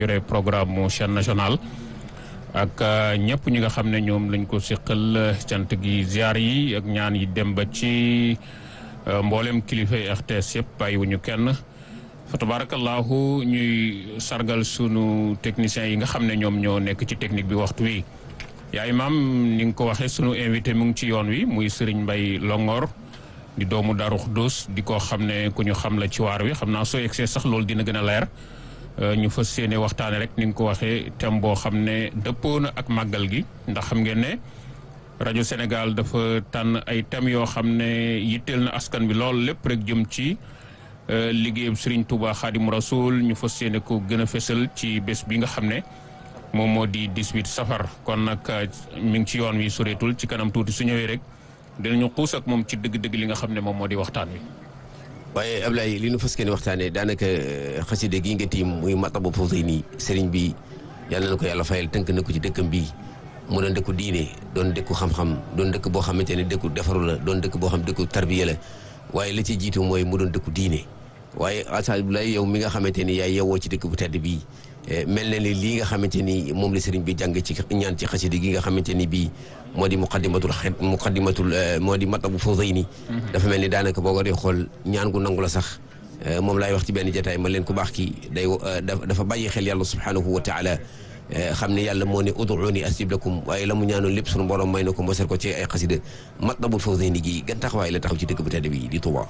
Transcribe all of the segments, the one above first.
yore programme mu chaîne nationale ak ñëpp ñi nga xam ne ñoom lañ ko siqal cant gi ziar yi ak ñaan yi dem ba ci mboolem kilifa RTS yëpp bàyyiwuñu kenn fa tabarakallahu ñuy sargal sunu techniciens yi nga xam ne ñoom ñoo nekk ci technique bi waxtu wi yaa imaam ni nga ko waxee sunu invité mu ngi ci yoon wi muy Serigne Mbaye Longor di doomu Darou Khoudoss di ko xam ne ku ñu xam la ci waar wi xam naa soo yegsee sax loolu dina gën a leer ñu fas yéene waxtaane rek ni nga ko waxee thème boo xam ne dëppoo na ak màggal gi ndax xam ngeen ne rajo Sénégal dafa tànn ay thèmes yoo xam ne yitteel na askan bi lool lépp rek jëm ci liggéeyam Serigne Touba Khadim Rasoul ñu fas yéene ko gën a fesal ci bés bi nga xam ne moom moo di 18 safar kon nag mi ngi ci yoon wi soreetul ci kanam tuuti su ñëwee rek dinañu xuus ak moom ci dëgg-dëgg li nga xam ne moom moo di waxtaan wi. waaye Ablaye li nu fas yéene waxtaanee daanaka xaside gi nga tiim muy Matlabul Fawzayni sëriñ bi yàlla na ko yàlla fayal tënk na ko ci dëkkam bii mu doon dëkku diine doon dëkku xam-xam doon dëkk boo xamante ne dëkku defaru la doon dëkk boo xam dëkku tarbiya la waaye la ci jiitu mooy mu doon dëkku diine waaye Ablaye yow mi nga xamante ni yaay yewoo ci dëkk bu tedd bii mel na ni lii nga xamante ni moom la sëriñ bi jàng ci ñaan ci xaside gi nga xamante ni bii moo di muqaddimatul xet muqaddimatul moo di Matlabul Fawzayni dafa mel ni daanaka boo ko dee xool ñaan gu nangu la sax moom laay wax ci benn jotaay ma leen ku baax ki day dafa bàyyi xel yàlla subhanahu wa taala xam ne yàlla moo ne ud'uuni astajib lakum waaye la mu ñaanoon lépp sunu borom may na ko mosal ko ci ay xasida Matlabul Fawzayni gi gan taxawaay la taxaw ci dëkk bu tedd bi di Touba.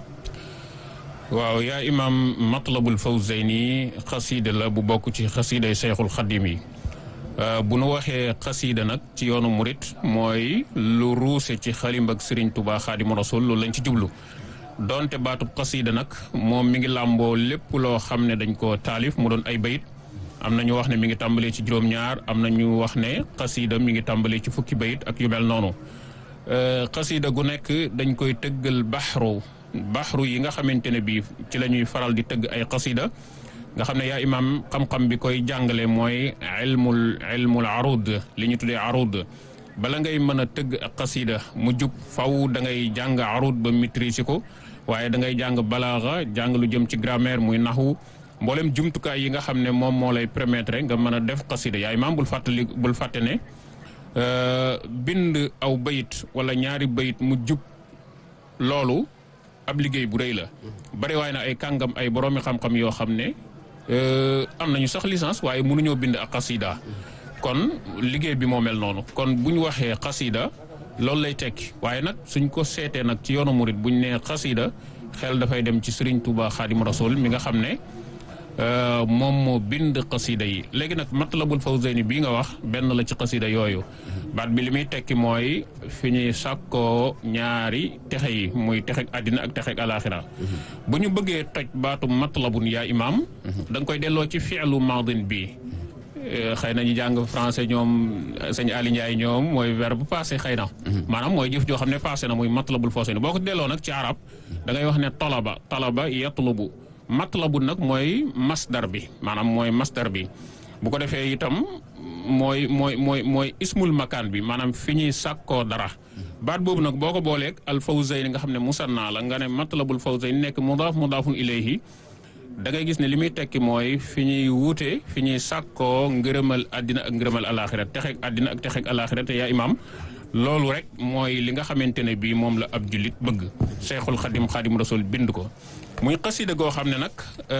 waaw yaa imaam Matlabul Fawzayni xasida la bu bokk ci xasiday Cheikhul Xadim yi bu nu waxee xasida nag ci yoonu murit mooy lu ruuse ci xalim ak Serigne Touba Xaadimu Rasul loolu lañ ci jublu donte baatub xasida nag moom mi ngi làmboo lépp loo xam ne dañ ko taalif mu doon ay bayit am na ñu wax ne mi ngi tàmbalee ci juróom-ñaar am na ñu wax ne xasida mi ngi tàmbalee ci fukki bayit ak yu mel noonu xasida gu nekk dañ koy tëggal baxru baxru yi nga xamante ne bii ci la ñuy faral di tëgg ay xasida nga xam ne yaa imaam xam-xam bi koy jàngale mooy ilmul ilmul arud li ñu tuddee arud bala ngay mën a tëgg ak xasida mu jub faw da ngay jàng arud ba maîtriser ko waaye da ngay jàng balaaxa jàng lu jëm ci grammaire muy naxu mboolem jumtukaay yi nga xam ne moom moo lay permettre nga mën a def xasida yaa imaam bul fàttali bul fàtte ne bind aw bayit wala ñaari bayit mu jub loolu ab liggéey bu rëy la bari waaye na ay kàngam ay boroomi xam-xam yoo xam ne am nañu sax licence waaye mënuñoo bind ak xasida kon liggéey bi moo mel noonu kon bu ñu waxee xasida loolu lay tekki waaye nag suñ ko seetee nag ci yoonu murit buñ nee xasida xel dafay dem ci Serigne Touba Xaadim Rasul mi nga xam ne moom moo bind xasida yi léegi nag Matlabul Fawzayni bii nga wax benn la ci xasida yooyu baat bi li muy tekki mooy fi ñuy sàkkoo ñaari texe yi muy texeg àddina ak texeg alaxira bu ñu bëggee toj baatu matlabun yaa imaam da nga koy delloo ci fi'lu maadin bi xëy na ñu jàng français ñoom sëñ Ali Ndiaye ñoom mooy verbe passé xëy na maanaam mooy jëf joo xam ne passé na muy Matlabul Fawzayni boo ko delloo nag ci arab da ngay wax ne talaba talaba yatlubu matlabu nag mooy masdar bi maanaam mooy masdar bi bu ko defee itam mooy mooy mooy mooy ismul makaan bi maanaam fi ñuy sàkkoo dara baat boobu nag boo ko booleeg al fawzayni nga xam ne musanna la nga ne matlabul fawzayni nekk mudaaf mudaafun ilayhi da ngay gis ne li muy tekki mooy fi ñuy wuute fi ñuy sàkkoo ngërëmal àddina ak ngërëmal alaxira texeeg àddina ak texeeg alaxira te yaa imaam loolu rek mooy li nga xamante ne bii moom la ab jullit bëgg Cheikhul Xadim Xadim Rasul bind ko muy xasida goo xam ne nag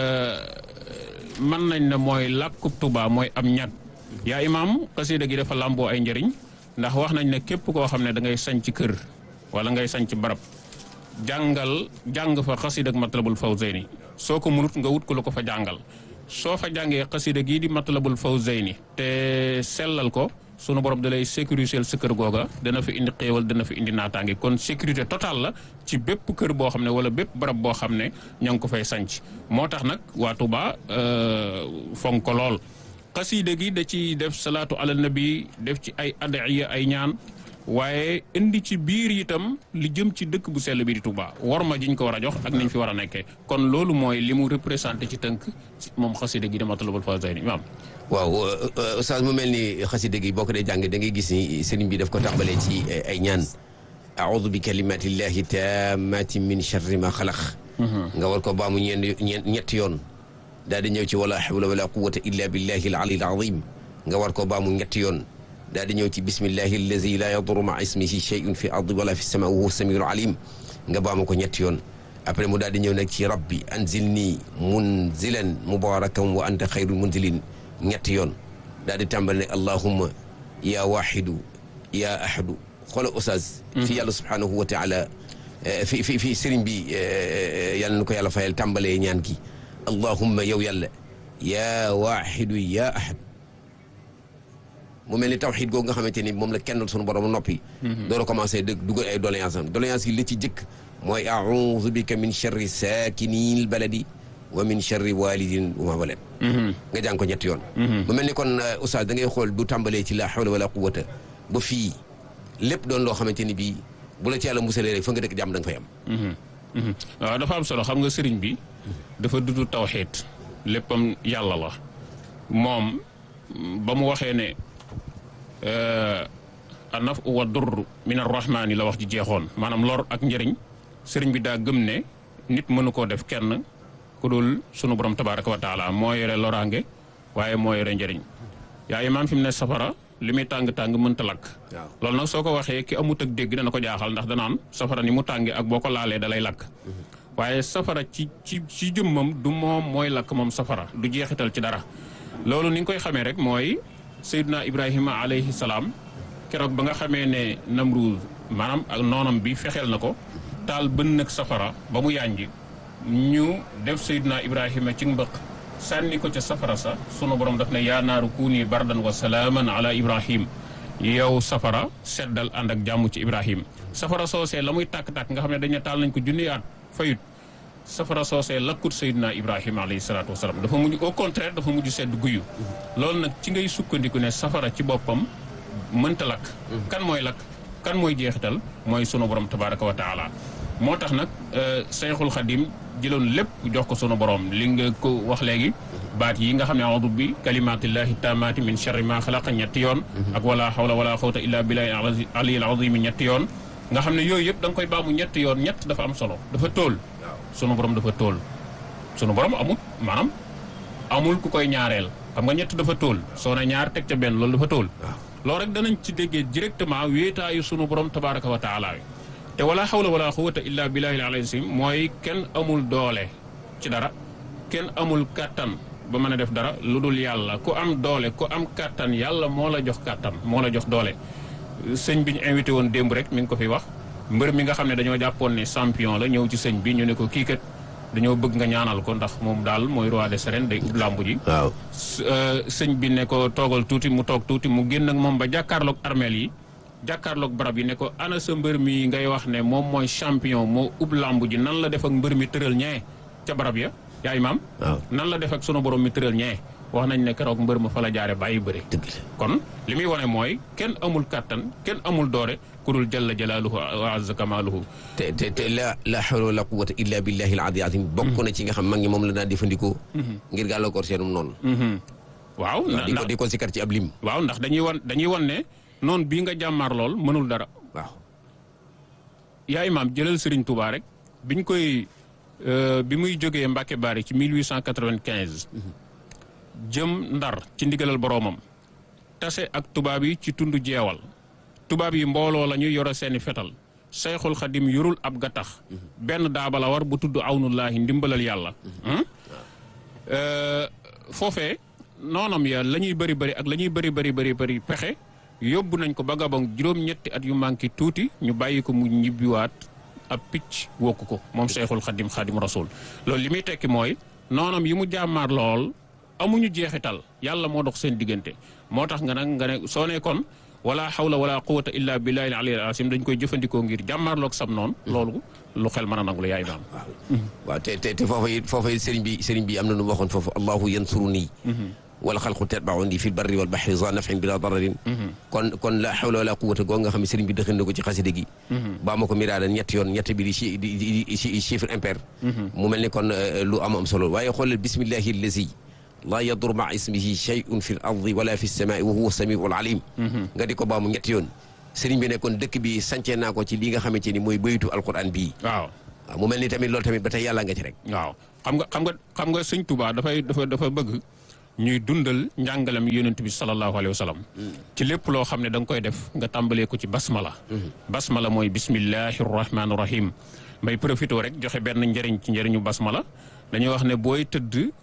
mën nañ ne mooy làkkub Tuubaa mooy am ñag yaa imaam xasida gi dafa làmboo ay njëriñ ndax wax nañ ne képp koo xam ne da ngay sañ ci kër wala ngay sañ ci barab jàngal jàng fa xasida ak Matlabul Fawzayni soo ko munut nga wut ko lu ko fa jàngal soo fa jàngee xasida gii di Matlabul Fawzayni te sellal ko sunu borom da lay sécuriser sa kër googa dana fi indi xéewal dana fi indi naataange kon sécurité totale la ci bépp kër boo xam ne wala bépp barab boo xam ne ñoo ngi ko fay sanc moo tax nag waa Touba fonk ko lool xasiida gi da ci def salaatu ala nabi def ci ay adiya ay ñaan waaye indi ci biir itam li jëm ci dëkk bu sell bi di Touba war ma jiñ ko war a jox ak niñ fi war a nekkee kon loolu mooy li mu représenté ci tënk moom xasiida gi di Matlabul Fawzayni imaam waaw oustaz mu mel ni xasida gi boo ko dee jàng da ngay gis ni sëriñ bi daf ko tàmbalee ci ay ñaan aoudu bi kalimatillahi tammati min charri ma xalaq nga war ko baamu ñeen ñeen ñetti yoon daal di ñëw ci wala hawla wala quwwata illa billahi al ali al azim nga war ko baamu ñetti yoon daal di ñëw ci bismillahi allazi la yadurru ma ismihi shay'un fi ardi wala fi sama wa huwa samiul alim nga baamu ko ñetti yoon après mu daal di ñëw nag ci rabbi anzilni munzilan mubarakan wa anta xayrul munzilin ñetti yoon daal di tàmbali ne allahumma ya waxidu ya ahadu xoola oustaz fi yàlla subhanahu wa taala fi fi fi sëriñ bi yàlla na ko yàlla fayal tàmbalee ñaan gi allahumma yow yàlla ya waxidu ya ahad mu mel ni tawxiid googu nga xamante ni moom la kennal sunu borom noppi door a commencé dëgg dugal ay doléance am doléance yi li ci jëkk mooy audu bika min charri saakini baladi wa min charri walidin wa ma walad nga jàng ko ñetti yoon mu mel ni kon oustaz da ngay xool du tàmbalee ci la hawla wala quwata ba fii lépp doon loo xamante ni bii bu la ci yàlla musalee rek fa nga dëkk jàmm da nga fay am waaw dafa am solo xam nga sëriñ bi dafa dudu tawxiid léppam yàlla la moom ba mu waxee ne anaf wa dur min arrahmaani la wax ji jeexoon maanaam lor ak njëriñ sëriñ bi daa gëm ne nit mënu koo def kenn ku dul sunu borom tabaraka wa taala moo yore loraange waaye moo yore njëriñ yaa imaam fi mu ne safara li muy tàng-tàng mënta lakk loolu nag soo ko waxee ki amut ak dégg dana ko jaaxal ndax danaan safara ni mu tàngee ak boo ko laalee da lay lakk waaye safara ci ci ci jëmmam du moom mooy lakk moom safara du jeexital ci dara loolu ni nga koy xamee rek mooy Seydina Ibrahima alayhi salaam keroog ba nga xamee ne Namruud maanaam ak noonam bi fexeel na ko taal bën nag safara ba mu yànji ñu def Seydina Ibrahima ci mbëq sànni ko ca safara sa sunu borom daf ne yaa naaru kuuni bardan wa salaaman ala Ibrahim yow safara seddal ànd ak jàmm ci Ibrahim safara soosee la muy tàkk-tàkk nga xam ne dañu taal nañ ko junni at fayut safara soosee lakkut Seydina Ibrahima alayhi salaatu wasalaam dafa mujj au contraire dafa mujj sedd guyu loolu nag ci ngay sukkandiku ne safara ci boppam mënta lakk kan mooy lakk kan mooy jeexital mooy sunu borom tabaraka wa taala moo tax nag Seyxul Xadim jëloon lépp jox ko sunu borom li nga ko wax léegi baat yi nga xam ne audu bi kalimatillahi taamaati min charri ma xalaqa ñetti yoon ak wala hawla wala xawta illa billahi aliyil azimi ñetti yoon nga xam ne yooyu yëpp da nga koy baamu ñetti yoon ñett dafa am solo dafa tóol sunu borom dafa tóol sunu borom amul maanaam amul ku koy ñaareel xam nga ñett dafa tóol soo ne ñaar teg ca benn loolu dafa tóol loolu rek danañ ci déggee directement wéetaayu sunu borom tabaraka wa taala te wala xawla wala quwwata illa billahi al-azim mooy kenn amul doole ci dara kenn amul kàttan ba mën a def dara lu dul yàlla ku am doole ku am kàttan yàlla moo la jox kàttan moo la jox doole sëñ bi ñu invité woon démb rek mi ngi ko fi wax mbër mi nga xam ne dañoo jàppoon ne champion la ñëw ci sëñ bi ñu ne ko kii kat dañoo bëgg nga ñaanal ko ndax moom daal mooy roi des arènes day ub làmb ji waaw sëñ bi ne ko toogal tuuti mu toog tuuti mu génn ak moom ba jàkkaarloog armeel yi jàkkaarloog barab yi ne ko ana sa mbër mi ngay wax ne moom mooy champion moo ub làmb ji nan la def ak mbër mi tëral ñee ca barab ya yaay maam waaw nan la def ak sunu borom mi tëral ñee wax nañ ne keroog mbër ma fa la jaare bàyyi bëri dëgg la kon li muy wane mooy kenn amul kàttan kenn amul doore ku dul jalla jalaaluhu wa azza kamaaluhu te te te la la hawla wala quwwata illa billahi al-ali azim bokk na ci nga xam mag ñi moom la daan jëfandikoo ngir gàllankoor seenum noonu waaw waaw di ko ndax di ko sikar ci ab lim waaw ndax dañuy wan dañuy wan ne noonu bii nga jàmmaar lool mënul dara waaw yaa imaam jëlal Serigne Touba rek biñ koy euh, bi muy jógee Mbacke Bari ci 1895 jëm Ndar ci ndigalal boroomam tase ak tubaab yi ci tund jeewal tubaab yi mbooloo la ñu yore seeni fetal Seyxul Xadim yorul ab gattax benn daabala war bu tudd awnullaahi ndimbalal yàlla hmm? Euh, foofee noonam ya la ñuy bëri bëri ak la ñuy bëri bëri bëri bëri pexe yóbbu nañ ko ba Gabon juróom-ñetti at yu manqué tuuti ñu bàyyi ko mu ñibbiwaat ab picc wokku ko moom Cheikhul Khadim Khadim Rasoul loolu li muy tekki mooy noonam yi mu jàmmaar lool amuñu jeexital yàlla moo dox seen diggante moo tax nga nag nga ne soo ne kon wala hawla wala quwwata illa billahi al-aliyyil azim dañ koy jëfandikoo ngir jàmmaarloog sam noonu loolu lu xel mën a nangu la yaay maam waaw te te te foofa it foofa it sëriñ bi sëriñ bi am na nu mu waxoon foofu allahu yansuruni wala xalqu tatbauni fi lbarri walbahri za nafin bila dararin kon kon la hawla wala quwwata goo nga xam ne sëriñ bi dëxin na ko ci xaside gi baa ma ko miraada ñetti yoon ñetti bi di chi di di di chiffre impair mu mel ni kon lu am am solo waaye xoolal bismillahi allazi laa yadur ma ismihi shay'un fi l ardi wala fi lsamai wa huwa samiu alim nga di ko baamu ñetti yoon sëriñ bi ne kon dëkk bi sancee naa ko ci li nga xamante ni mooy baytu alquran bii waaw waaw mu mel ni tamit loolu tamit ba tey yàlla nga ci rek waaw xam nga xam nga xam nga sëñ Tuubaa dafay dafa dafa bëgg ñuy dundal njàngalam yonent bi sallallahu alayhi wa sallam ci lépp loo xam ne da nga koy def nga tàmbalee ko ci basmala basmala mooy bismillahi rahmaani rahim may profité rek joxe benn njëriñ ci njëriñu basmala dañuy wax ne booy tëdd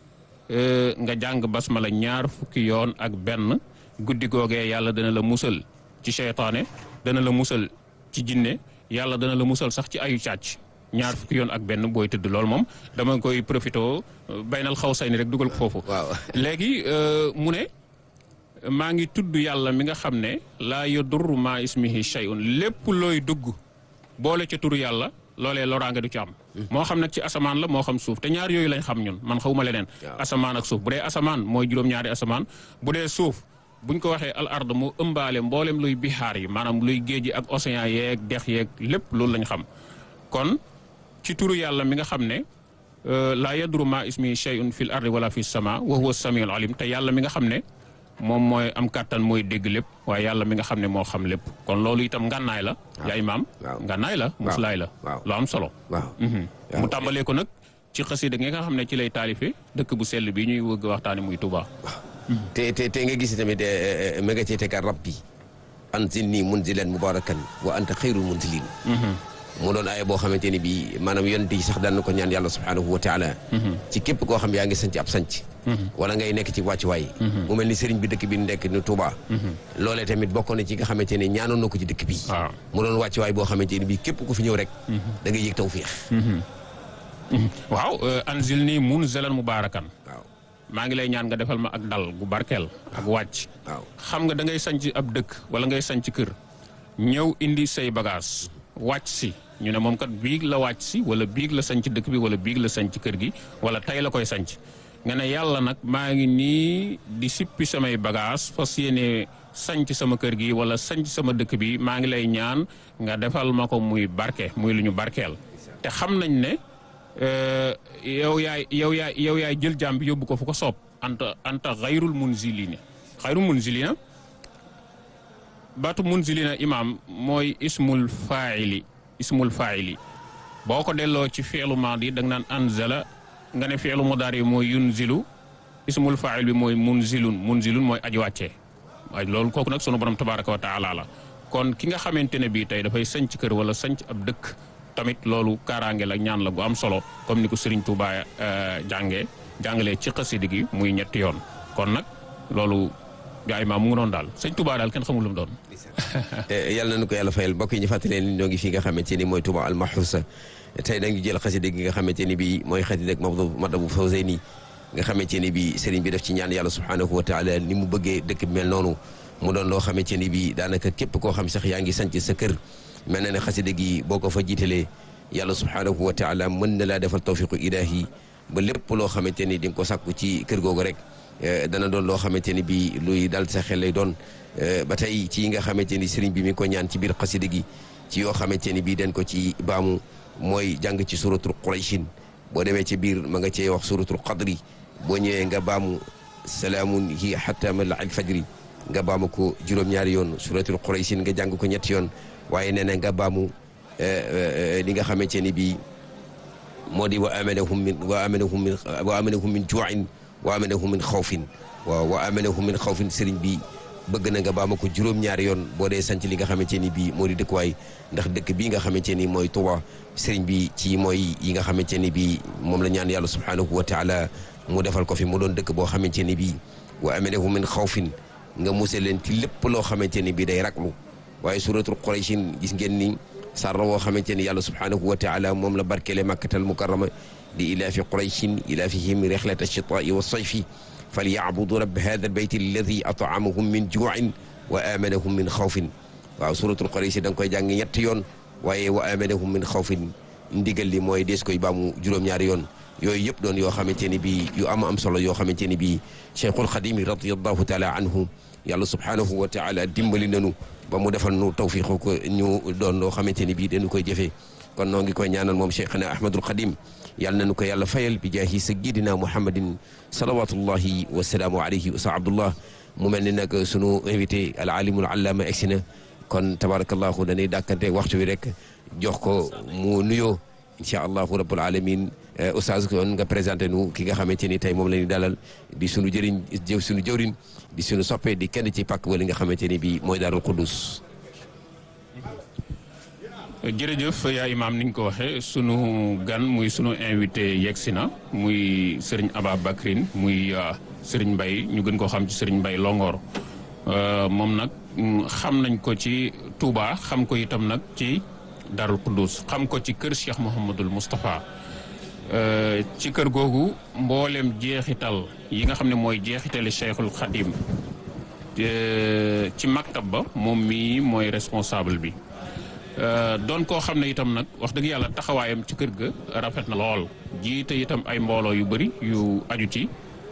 nga jàng basmala ñaar fukki yoon ak benn guddi googee yàlla dana la musal ci seytaane dana la musal ci jinne yàlla dana la musal sax ci ayu càcc ñaar fukki yoon ak benn booy tëdd loolu moom dama koy profité baynal xaw say ni rek dugal ko foofu waaw léegi mu ne maa ngi tudd yàlla mi nga xam ne laa yadurru maa ismihi shay'un lépp looy dugg boole ca turu yàlla loolee loraange du ci am moo xam nag ci asamaan la moo xam suuf te ñaar yooyu lañ xam ñun man xawma leneen asamaan ak suuf bu dee asamaan mooy juróom-ñaari asamaan bu dee suuf buñ ko waxee al ard mu ëmbaale mboolem luy bixaar yi maanaam luy géej yi ak océan yeeg dex yeeg lépp loolu lañ xam kon ci turu yàlla mi nga xam ne laa yadru ma ismi shay'un fil ardi wala fi sama wa huwa samiul alim te yàlla mi nga xam ne moom mooy am kàttan mooy dégg lépp waaye yàlla mi nga xam ne moo xam lépp kon loolu itam ngànnaay la yaa imaam ngànnaay la muslaay la lu am solo waaw mu tàmbalee ko nag ci xasida gi nga xam ne ci lay taalife dëkk bu sell bi ñuy wëgg waxtaane muy Touba te te te nga gis tamit ma nga cee tegaat rabbi anzilni munzilan mubarakan wa anta xayrul munzilin mu doon aaya boo xamante ni bii maanaam yonent yi sax daan na ko ñaan yàlla subhaanahu wa taala ci képp koo xam yaa ngi sanc ab sanc wala ngay nekk ci wàccuwaay mu mel ni sëriñ bi dëkk bi nekk ni Touba loolee tamit bokk na ci nga xamante ne ñaanoon na ko ci dëkk bi mu doon wàccuwaay boo xamante ni bii képp ku fi ñëw rek da ngay yëg tawfiix waaw anzil nii munzalan mubarakan waaw maa ngi lay ñaan nga defal ma ak dal gu barkeel ak wàcc waaw xam nga da ngay sanc ab dëkk wala ngay sanc kër ñëw indi say bagage wàcc si ñu ne moom kat biig la wàcc si wala biig la sanc dëkk bi wala biig la sanc kër gi wala tey la koy sanc nga ne yàlla nag maa ngi nii di sippi samay bagage fas yéene sanc sama kër gi wala sanc sama dëkk bi maa ngi lay ñaan nga defal ma ko muy barke muy lu ñu barkeel te xam nañ ne yow yaay yow yaay yow yaay jël jaam bi yóbbu ko fu ko soob anta anta xayrul munzilina xayrul munzilina baatu munzilina imaam mooy ismul faayili ismul faayili boo ko delloo ci fi'lu maadi da nga naan anzala nga ne fi'lu mudaari mooy yunzilu ismul faayil bi mooy munzilun munzilun mooy aji wàccee waaye loolu kooku nag sunu borom tabaaraka wa taala la kon ki nga xamante ne bii tey dafay sanc kër wala sanc ab dëkk tamit loolu kaaraange la ñaan la gu am solo comme ni ko Serigne Touba jàngee jàngalee ci xasida gi muy ñetti yoon kon nag loolu gaa imaam mu ngi doon daal sëñ Touba daal kenn xamul lu mu doon. yàlla na ko yàlla fayal mbokk yi ñu fàttali leen ñoo ngi fii nga xamante ni mooy Touba Almahusa tey dañu jël xasida gi nga xamante ni bii mooy xasida ak Matlaboul Fawzayni nga xamante ni bii Serigne bi def ci ñaan yàlla subhanahu wa taala ni mu bëggee dëkk bi mel noonu mu doon loo xamante ni bii daanaka képp koo xam sax yaa ngi sanc sa kër mel na ne xasida gi boo ko fa jiitalee yàlla subhanahu wa taala mën na laa defal tawfiqu ilahi ba lépp loo xamante ni di nga ko sàkku ci kër googu rek dana doon loo xamante ni bii luy dal sa xel lay doon ba tey ci yi nga xamante ni sëriñ bi mi ngi ko ñaan ci biir xasida gi ci yoo xamante ni bii dañ ko ci baamu mooy jàng ci suratul qurayshin boo demee ci biir ma nga cee wax suratul qadri boo ñëwee nga baamu salaamun hi hatta mala al fajri nga baamu ko juróom-ñaari yoon suratul qurayshin nga jàng ko ñetti yoon waaye nee na nga baamu li nga xamante ni bii moo di wa amanahum min wa amanahum min wa amanahum min juuin wa amanahum min xawfin waaw wa amanahum min xawfin sëriñ bi bëgg na nga baama ko juróom-ñaari yoon boo dee sanc li nga xamante ni bii moo di dëkkuwaay ndax dëkk bii nga xamante ni mooy Tuuba sëriñ bi ci mooy yi nga xamante ni bii moom la ñaan yàlla subhanahu wa taala mu defal ko fi mu doon dëkk boo xamante ni bii wa amanahum min xawfin nga musal leen ci lépp loo xamante ni bii day raglu waaye suratul Qurayshin gis ngeen ni sarra woo xamante ni yàlla subhanahu wa taala moom la barkeele makkatal mukarrama di ilaafi qurayshin ilaafihim rixlata alchitaai wa sayfi falyacbudu rab hada albayt alladi atamahum min juuin wa amanahum min xawfin waaw suratul qurayshi da nga koy jàng ñetti yoon waaye wa amanahum min xawfin ndigal li mooy dees koy baamu juróom-ñaari yoon yooyu yëpp doon yoo xamante ni bii yu am am solo yoo xamante ni bii cheikhul xadimi radiallahu taala anhu yàlla subhanahu wa taala dimbali nanu ba mu defal nu tawfiqu ko ñu doon loo xamante ni bii dañu koy jëfee kon noo ngi koy ñaanal moom cheikhana ahmadul xadim yàlla nañu ko yàlla fayal bi jaahi sayyidina muhammadin salawatullahi wasalaamu alayhi wa abdullah mu mel ni nag sunu invité al alimul allama egsi na kon tabarakallahu dañuy dàkkante waxtu wi rek jox ko mu nuyoo incha allahu rabbul alamin oustaz kon nga présenté nu ki nga xamante ni tey moom la ñu dalal di sunu jëriñ jëw sunu jëwriñ di sunu soppe di kenn ci pàkk wala nga xamante ni bii mooy Daarul Xuddus jërëjëf yaa imaam ni nga ko waxee sunu gan muy sunu invité yegsi na muy sëriñ Aba Bakrin muy sëriñ Mbay ñu gën koo xam ci sëriñ Mbay Longoor moom nag xam nañ ko ci Touba xam ko itam nag ci Darul Quddus xam ko ci kër Cheikh Mouhamadul Moustapha ci kër googu mboolem jeexital yi nga xam ne mooy jeexitali Cheikhul Khadim ci maktab ba moom mii mooy responsable bi doon koo xam ne itam nag wax dëgg yàlla taxawaayam ci kër ga rafet na lool jiite itam ay mbooloo yu bëri yu aju ci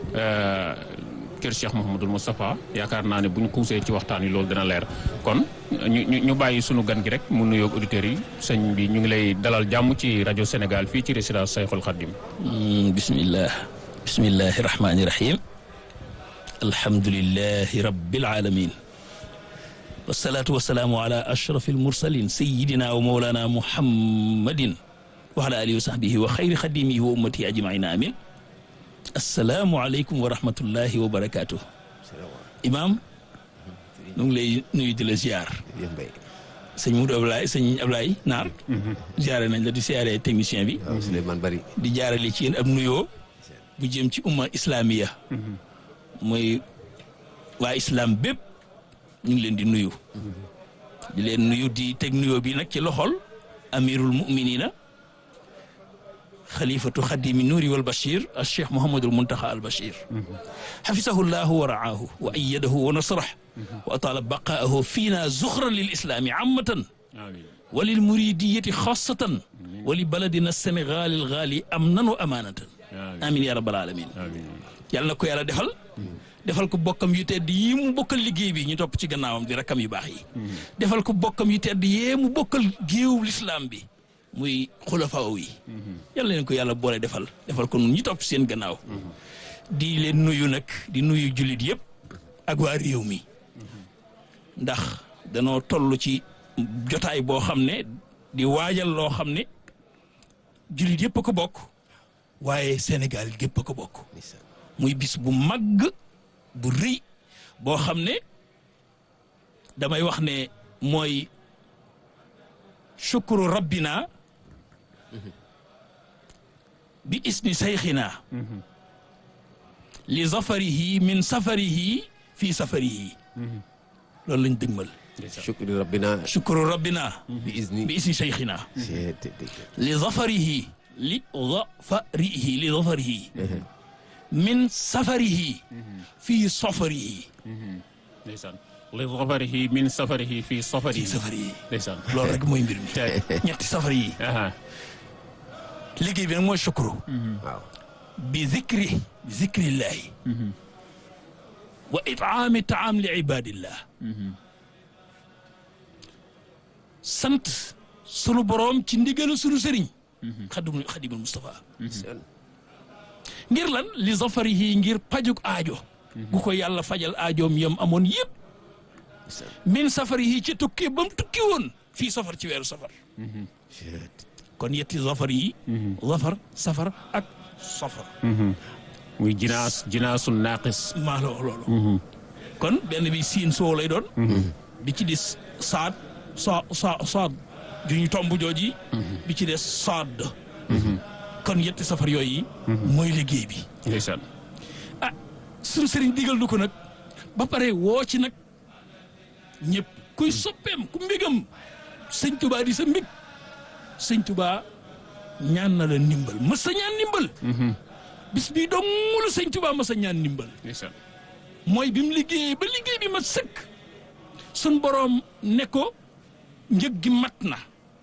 kër Cheikh Mouhamadul Moustapha yaakaar naa ne bu ñu kuusee ci waxtaan wi loolu dina leer kon ñu ñu ñu bàyyi sunu gan gi rek mu nuyoog auditeurs yi sëñ bi ñu ngi lay dalal jàmm ci rajo Sénégal fii ci résidence Sayxul Xaddim bismillah bismillahi rahmaani rahim alhamdulillahi rabbil alamin wasalaatu wasalaamu ala ashraf almursalin sayidina wa mawlana muhammadin wa ala alihi wa sahbihi wa xayri xadimihi wa ummatihi ajmaina amin assalaamu aleykum wa rahmatullahi wa barakaatu imaam nu ngi lay nuyu di la ziar sëñ Moudou Ablaye sëñ Ablaye Naar ziare nañ la di ziare technicien bi Souleymane Bari di jaarale ci yéen ab nuyoo bu jëm ci umma islamiya mooy waa islam bépp ñu ngi leen di nuyu di leen nuyu di teg nuyoo bi nag ci loxol amirul muminina xalifatu xadimi nuuri wal bachir al cheikh Mouhamadul Muntaxa al Bachir. xafisahu llahu wa raahu wa ayadahu wa nasrah wa ataala baqaahu fiina zuxran lil islaami ammatan wa lil muridiyati xaasatan wa li baladina Sénégal al gaali amnan wa amaanatan. amiin yaa rabbal aalamiin. yàlla na ko yàlla defal. defal ko bokkam yu tedd yii mu bokkal liggéey bi ñu topp ci gannaawam di rakkam yu baax yi. defal ko bokkam yu tedd yee mu bokkal géewu lislaam bi. muy xulafaaw yi. yàlla leen ko yàlla boole defal defal ko nun ñi topp seen gannaaw. di leen nuyu nag di nuyu jullit yëpp ak waa réew mi. ndax danoo toll ci jotaay boo xam ne di waajal loo xam ne jullit yëpp a ko bokk. waaye Sénégal gépp a ko bokk. muy bis bu màgg bu rëy boo xam ne damay wax ne mooy shukru rabbina bi isni sayxina li zafarihi min safarihi fii safarihi loolu lañ dëgmal shukru rabbina shukru rabbina bi izni bi isni sayxina li zafarihi li zafarihi li zafarihi min safarihi fii safarihi ndeysaan li safarihi min safarihi fii safarihi fii safarihi ndeysaan loolu rek mooy mbir mi ñetti safar yi aha liggéey bi nag mooy shukru waaw bi zikri bi zikrillahi wa itaami taam li ibadillah sant sunu boroom ci ndigalu sunu sëriñ xadimul xadimul Moustapha ngir lan li zafarihi ngir pajuk aajo gu ko yàlla fajal aajoom yam amoon yëpp min safarihi ci tukki ba mu tukki woon fii safar ci weeru safar kon yetti zafar yi zafar safar ak safar muy jinaas jinaasu naaqis maa la wax loolu kon benn bi siin soo lay doon bi ci des saad sa sa saad ju ñu tomb jooji bi ci des saad kon yetti safar yooyu mooy liggéey bi ndeysaan ah suñu sëriñ digal nu ko nag ba pare woo ci nag ñëpp kuy soppeem ku mbégam sëñ tubaa di sa mbég sëñ tubaa ñaan na la ndimbal mës sa ñaan ndimbal bis bii dong la sëñ tubaa mës sa ñaan ndimbal ndeysaan mooy bi mu liggéeyee ba liggéey bi ma sëkk sun boroom ne ko njëg gi mat na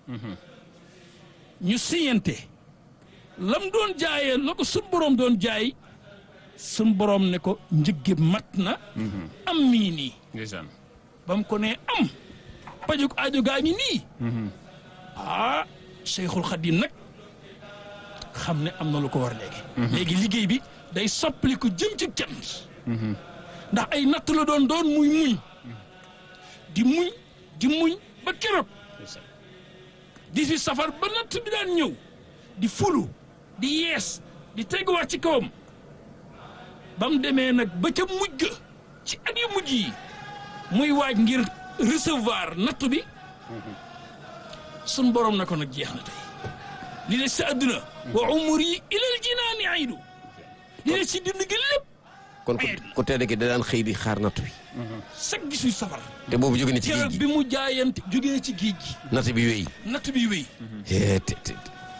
ñu siyante lam doon jaayee la ko sun boroom doon jaay sun boroom ne ko njëg gi mat na am mii nii ndeysaan ba mu ko nee am pajuk aajo gaa ngi nii ah Cheikhul Khadim nag xam ne am na lu ko war léegi léegi liggéey bi day soppali ko jëm ci cant ndax ay natt la doon doon muy muñ di muñ di muñ ba keroog ndeysaan di fi safar ba natt bi daan ñëw di fulu di yees di teguwaat ci kawam ba mu demee nag ba ca mujj ga ci at yu mujj yi muy waaj ngir recevoir nattu bi sun borom na ko nag jeex na tey li des si àdduna wa umri ilal jinaani aydu li des si dund gi lépp kon ku ku tedd ki da daan xëy di xaar natt bi sag gisuy safar te boobu jóge na ci géej keroog gi bi mu jaayante jógee ci géej gi natt bi wéy natt bi wéy Eh, te te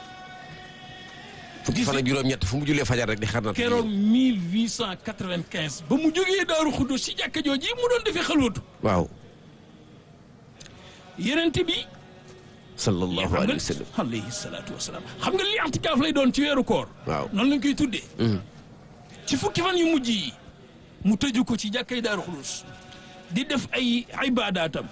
fukki fan ak juróom-ñett fu mu jullee fajar rek di xaar natt bi keroog 1895 ba mu jógee daaru xuddo si jàkka jooji mu doon defee xalwatu waaw yenente bi sallallahu xam alayhi wa nga sallam alayhi salaatu wasalaam xam nga li antikaaf lay doon ci weeru koor waaw noonu lañ koy tuddee Mhm. ci fukki fan yu mujj yi mu tëju ko ci jàkkay daaru xulus di def ay ibaadaatam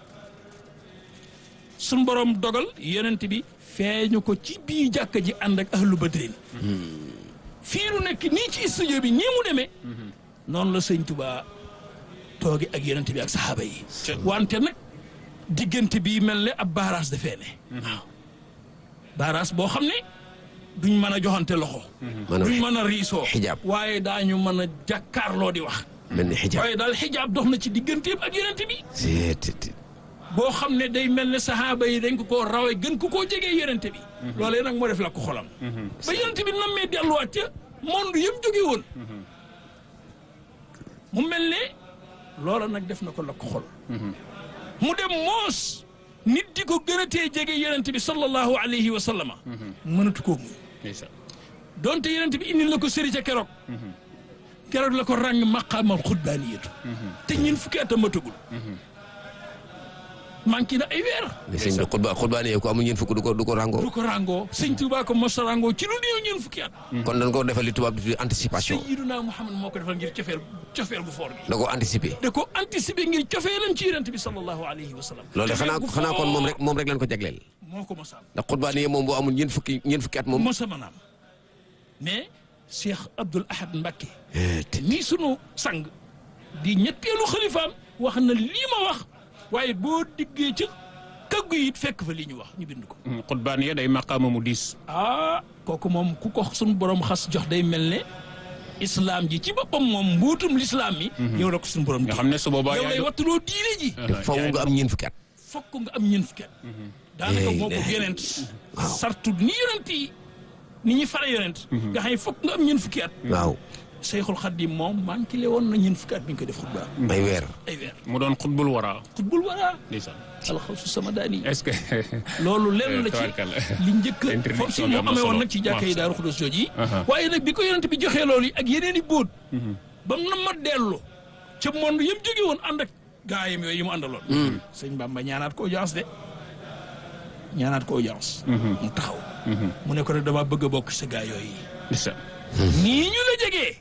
suñ borom dogal yonent bi feeñu ko ci biir jàkka ji ànd ak ahlu badrin fii nu nekk nii ci studio bi nii mu demee noonu la sëñ Tuba tooge ak yonent bi ak saxaaba yi wante nag diggante bi mel ne ab baaraas dafee ne waaw baaraas boo xam ne duñ mën a joxante loxo maanaam duñ mën a riisoo xijaab. waaye daañu mën a jàkkaarloo di wax mel ni xijaab waaye daal xijaab dox na ci digganteem ak yonent bi te te te boo xam ne day mel ne saxaaba yi dañ ko koo rawee gën ko koo jegee yonent bi loolee nag moo def la ko xolam ba yonent bi nammee delluwaat ca monde yëpp jóge woon mu mel ne loola nag def na ko la ko xol mu dem moos nit di ko gën a tee jege yonent bi sallallahu alayhi wa sallama mënatu koo muñ ndeysaan donte yonent bi indil la ko sëri ca keroog keroog la ko ràng maqaamal xutbaaniyatu te ñun fukki at a matagul manqué na ay weer mais sëñ bi xutba xutbaane ko amul ñeen fukk du ko du ko ràngoo du ko ràngoo sëñ Tuubaa ko mos a ràngoo ci lu néew ñun fukki at kon dañ ko defal li tubaab di tuddee anticipation Sayyiduna Muhammad moo ko defal ngir cofeel cofeel gu foor gi da ko anticiper da ko anticiper ngir cofeelam ci yonent bi sallallahu alayhi wa sallam loolu Cofeel xanaa gu xanaa kon moom foor rek moom rek lañ ko jagleel moo ko mosal ndax xutbaane moom boo amul ñeen fukki ñeen fukki at moom mosa manaam mais Cheikh Abdoul Ahad Mbacké Eh, te nii sunu sang di ñetteelu xalifaam wax na lii ma wax waaye boo diggee ca kaggu yi it fekk fa li ñu wax ñu bind ko xutbaan ya day maqaama mu diis ah kooku moom ku ko sunu borom xas jox day mel ne islam ji ci boppam moom mbuutum lislaam mi yow la ko sunu borom nga di xam ne su boobaa yow yaay lay do- wattuloo diine ji te faw nga am ñeen fukki at fokk nga am ñeent fukki at daanaka Eh, moo ko eh, yonent waaw. sartu ni yonent yi ni ñuy fare yonent nga xam ne fokk nga am ñeent fukki at waaw Seyxul Xaddim moom manqué le woon na ñeent fukki at bi ñu ko def xutba ay weer ay weer mu doon xutbul wara xutbul wara ndeysaan alxawsu sama daani est-ce que loolu lenn la ci tabarkalla. li njëkk a Introduction foofu si bi moo am na amee woon solo. nag ci jàkka yi Waaw. daaru xudus jooju yi Aha. waaye nag bi ko yonent bi joxee loolu yi ak yeneen i bóot ba mu na ma dellu ca monde yëpp jóge woon ànd ak gaayam yooyu yi mu àndaloon sëñ Bamba ñaanaat ko audience de ñaanaat ko audience mu taxaw mu ne ko rek dama bëgg a bokk sa gaa yooyu ndeysaan nii ñu la jegee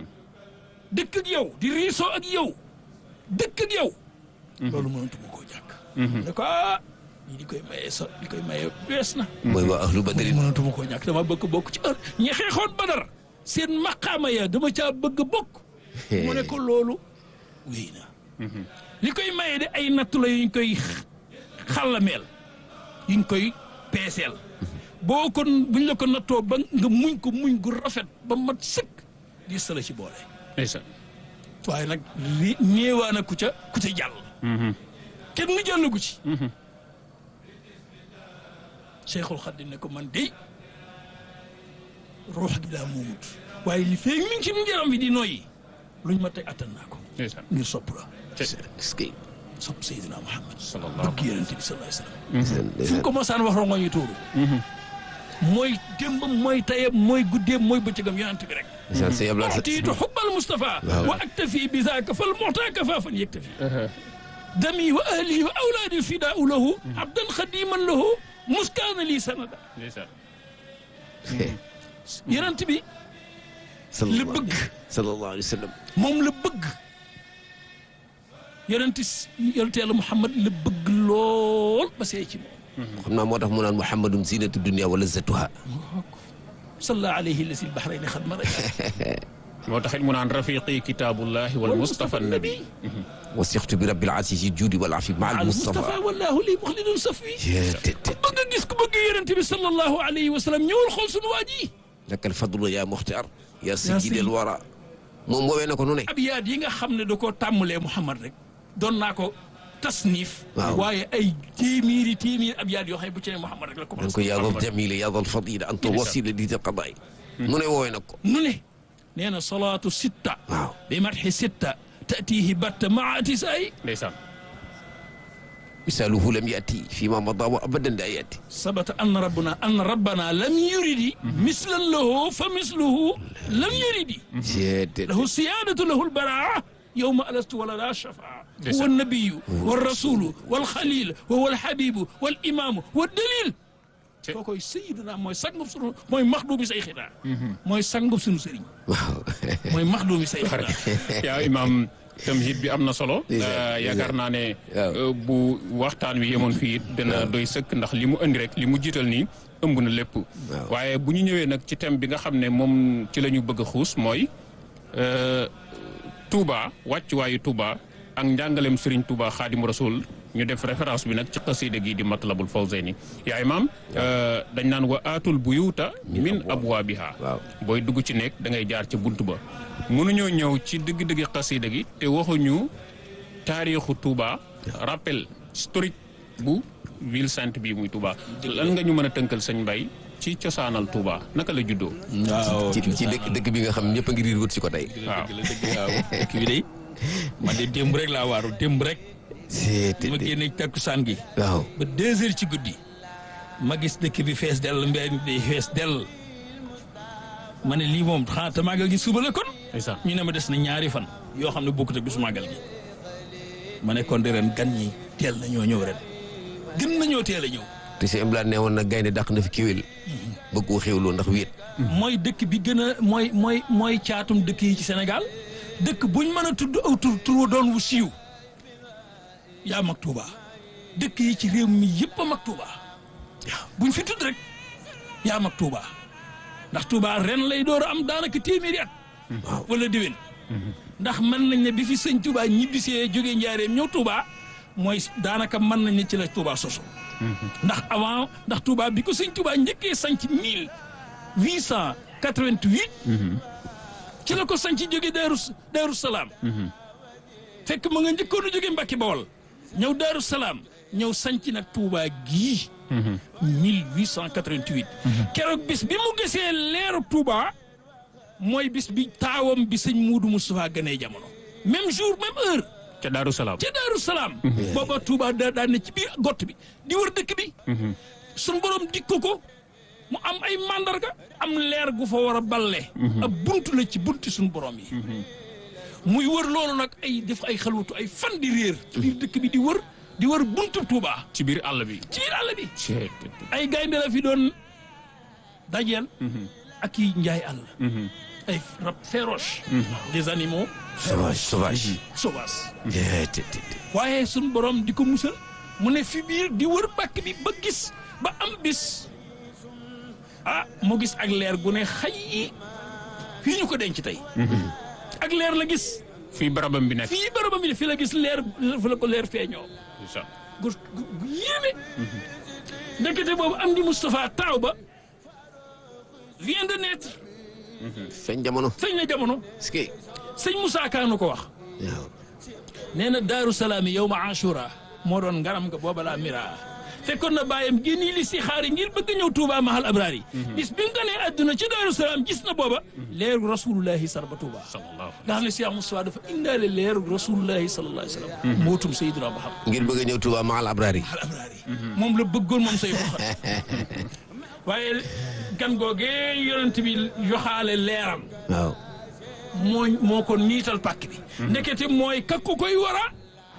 dëkk ak yow di riisoo ak yow dëkk ak yow loolu mënatuma koo jàkk ne ko ah ñii di koy mayee sa di koy mayee wees na mooy waa ahlu badrin mënatuma koo ñàkk dama bëgg bokk ci heure ñi xeexoon badar seen maqaama ya dama caa bëgg bokk mu ne ko loolu wéy na li koy maye de ay nattu la yuñ koy xàllameel yuñ koy peeseel boo ko buñ la ko nattoo ba nga muñ ko muñ gu rafet ba mat sëkk di sala ci boole ndeysaan waaye nag li néewaana ku ca ku ca jàll kenn mu jàllagu ci Cheikhul Khadim ne ko man dey ruux gi laa moomut waaye li feeg mi ngi ci yaram bi di noyyi luñ ma teg attan naa ko ndeysaan ngir sopp la est-ce que sopp Seydina Muhammad sallallahu bëgg yonent bi sallallahu alayhi wasallam ndeysaan fu mu ndeysaan ko mosaan wax rongo ñu tuuru mooy démbam mooy tayam mooy guddeem mooy bëccëgam yonent bi rek ndeysaan sëñ Abdoulaye أعطيت حب المصطفى واو. وأكتفي بذاك فالمعطى كفافا يكتفي دمي وأهلي وأولادي فداء له عبدا خديما له مسكان لي سندا ndeysaan يرنت بي sallallahu li bëgg. sallallahu alayhi wa sallam moom la bëgg yonent yonent yàlla Muhammad la bëgg lool ba see ci moom xam naa moo tax mu naan muhammadun zinatu dunia wa lazzatuha صلى عليه الذي البحرين خد مرج moo taxit mu naan rafiqi kitaabullahi wal mustafa nabi wasixtu bi rabbil asiisi juudi wal afi maa al المصطفى mustafa والله لي مخلد صفي te te bëgg gis ku bëgg yonent bi sallallahu alayhi wa sallam ñëwul xool sunu waa ji lakal fadlu yaa muxtaar yaa sayyidal wara moom woowee na ko nu ne abyaat yi nga xam ne da koo tàmmalee Muhammad rek doon naa ko tasnif Waaw. waaye ay téeméeri téeméeri abyaat yoo xam ne bu ci ne Muhammad rek la dan ko commencé yaadal jamila yaadal fadila anta wasila di ta qadaay nu ne woowee na ko nu ne nee na salaatu sitta waaw bi matxi sitta tatihi batta maa atisaay ndeysaan misaaluhu lam yati fi ma mada wa abadan daa yati sabata anna rabbana anna rabbana lam yuridi mislan lahu fa misluhu lam yuridi jeete lahu siyaadatu lahu lbaraa yowma alastu wala la shafaa Ndeysaan. huwa nabiyu walrasulu walxalil wa huwa alxabibu walimaamu waddalil Te- kookoy sayiduna mooy sangub sunu mooy maxduumi say xidaa mooy sangub sunu sëriñ waaw mooy maxduumi say xidaa yaa imaam tamhid bi am na solo Ndeysaan, Euh, yaakaar naa ne Waaw. euh, bu waxtaan wi yemoon fii it dana doy sëkk ndax li mu indi rek li mu jiital nii ëmb na lépp Waaw. waaye bu ñu ñëwee nag ci thème bi nga xam ne moom ci la ñu bëgg a xuus mooy euh, Touba wàccuwaayu Touba ak njàngaleem Serigne Touba Xaadimu Rasul ñu def référence bi nag ci xasida gi di Matlabul Fawzayni yaa imaam euh, dañ naan wa aatul buyuuta min abwaabiha waaw booy dugg ci nekk da ngay jaar ci bunt ba mënuñoo ñëw ci dëgg-dëgg xasida gi te waxuñu taarixu Touba rappel historique bu ville sainte bii muy Touba lan nga ñu mën a tënkal sëñ Mbay ci cosaanal Touba naka la juddoo waaw ci ci dëkk dëkk bi nga xam ñëpp a ngi riir wut si ko tey waaw dëgg la dëgg waaw dëkk bi day man de démb rek laa waaru démb rek jeete ma génne takkusaan gi waaw ba deux heures ci guddi ma gis dëkk bi fees dell mbéy mi day fees dell ma ne lii moom xanaa te màggal gi suba la kon ndeysaan ñu ne ma des na ñaari fan yoo xam ne bokkut ak bisu màggal gi ma ne kon de ren gan ñi teel na ñoo ñëw ren gën nañoo teel a ñëw te si Imbla ne woon na gaynde dàq na fi kiwél bëgg koo xéwloo ndax wéet mooy dëkk bi gën a mooy mooy mooy caatum dëkk yi ci Sénégal dëkk buñ mën a tudd aw tur tur wa doon wu siiw yaa mag Touba dëkk yi ci réew mi yëpp a mag Touba buñ fi tudd rek yaa mag Touba ndax Touba ren lay door a am daanaka téeméeri at waaw wala déwén ndax mën nañ ne bi fi sëñ Touba ñibbisee jógee njaareem ñëw Touba mooy daanaka mën nañ ne ci la Touba soso ndax avant ndax Touba bi ko sëñ Touba njëkkee sanc mille huit cent quatre-vingt-huit ci la ko sanc jóge Daaru Daaru Salaam fekk ma nga njëkkoon a jóge Mbàkke Bawol ñëw Daaru Salaam ñëw sanc nag Touba gii 1888 keroog bis bi mu gisee leeru Touba mooy bis bi taawam bi sëñ Muudu Moustapha gënee jamono même jour même heure ca Daaru Salaam ca Daaru Salaam booba Touba da daan ne ci biir gott bi di wër dëkk bi sun borom dikk ko mu am ay mandarga am leer gu fa war a balle ab bunt la ci bunti suñu borom yi muy wër loolu nag ay def ay xalwatu ay fan di réer ci biir dëkk bi di wër di wër buntu Touba ci biir àll bi ci biir àll bi Cee- ay gaynde la fi doon dajeel ak i njaay àll ay rab féroce des animaux sauvage sauvage sauvages jeete waaye suñ borom di ko musal mu ne fi biir di wër pàkk bi ba gis ba am bis ah mu gis ak leer gu ne xay fii ñu ko denc tey ak leer la gis fii barabam bi nekk fii barabam bi ne fii la gis leer fi la ko leer feeñoo ndeysaan. gu gu gu yéeme ndekete boobu am di Moustapha taaw ba vient de naître feeñ jamono feeñ na jamono est-ce que sëñ Moussa Kaanu ko wax waaw nee na daaru salaam yi yow ma ashura moo doon ngaram nga booba laa mira fekkoon na bàyyam génni li si xaari ngir bëgg a ñëw Touba mahal abraar yi bis bi mu ganee àdduna ci daaru salaam gis na booba leeru rasulullahi sarba Touba sallallahu nga xam ne Cheikh Moustapha dafa indaale leeru rasulullahi sallallahu alayhi wa sallam mootum Seydina Muhammad ngir bëgg a ñëw Touba mahal abraar yi mahal abraar yi moom la bëggoon moom say boxat waaye gan googee yonent bi yoxaale leeram waaw moo moo ko niital pàkk bi ndekete mooy kakku koy war a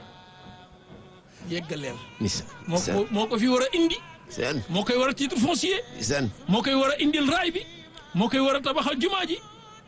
yeggaleel mis moo san ko moo ko fi war a indi san moo koy war a titre foncier san moo koy war a indil raay bi moo koy war a tabaxal jumaa ji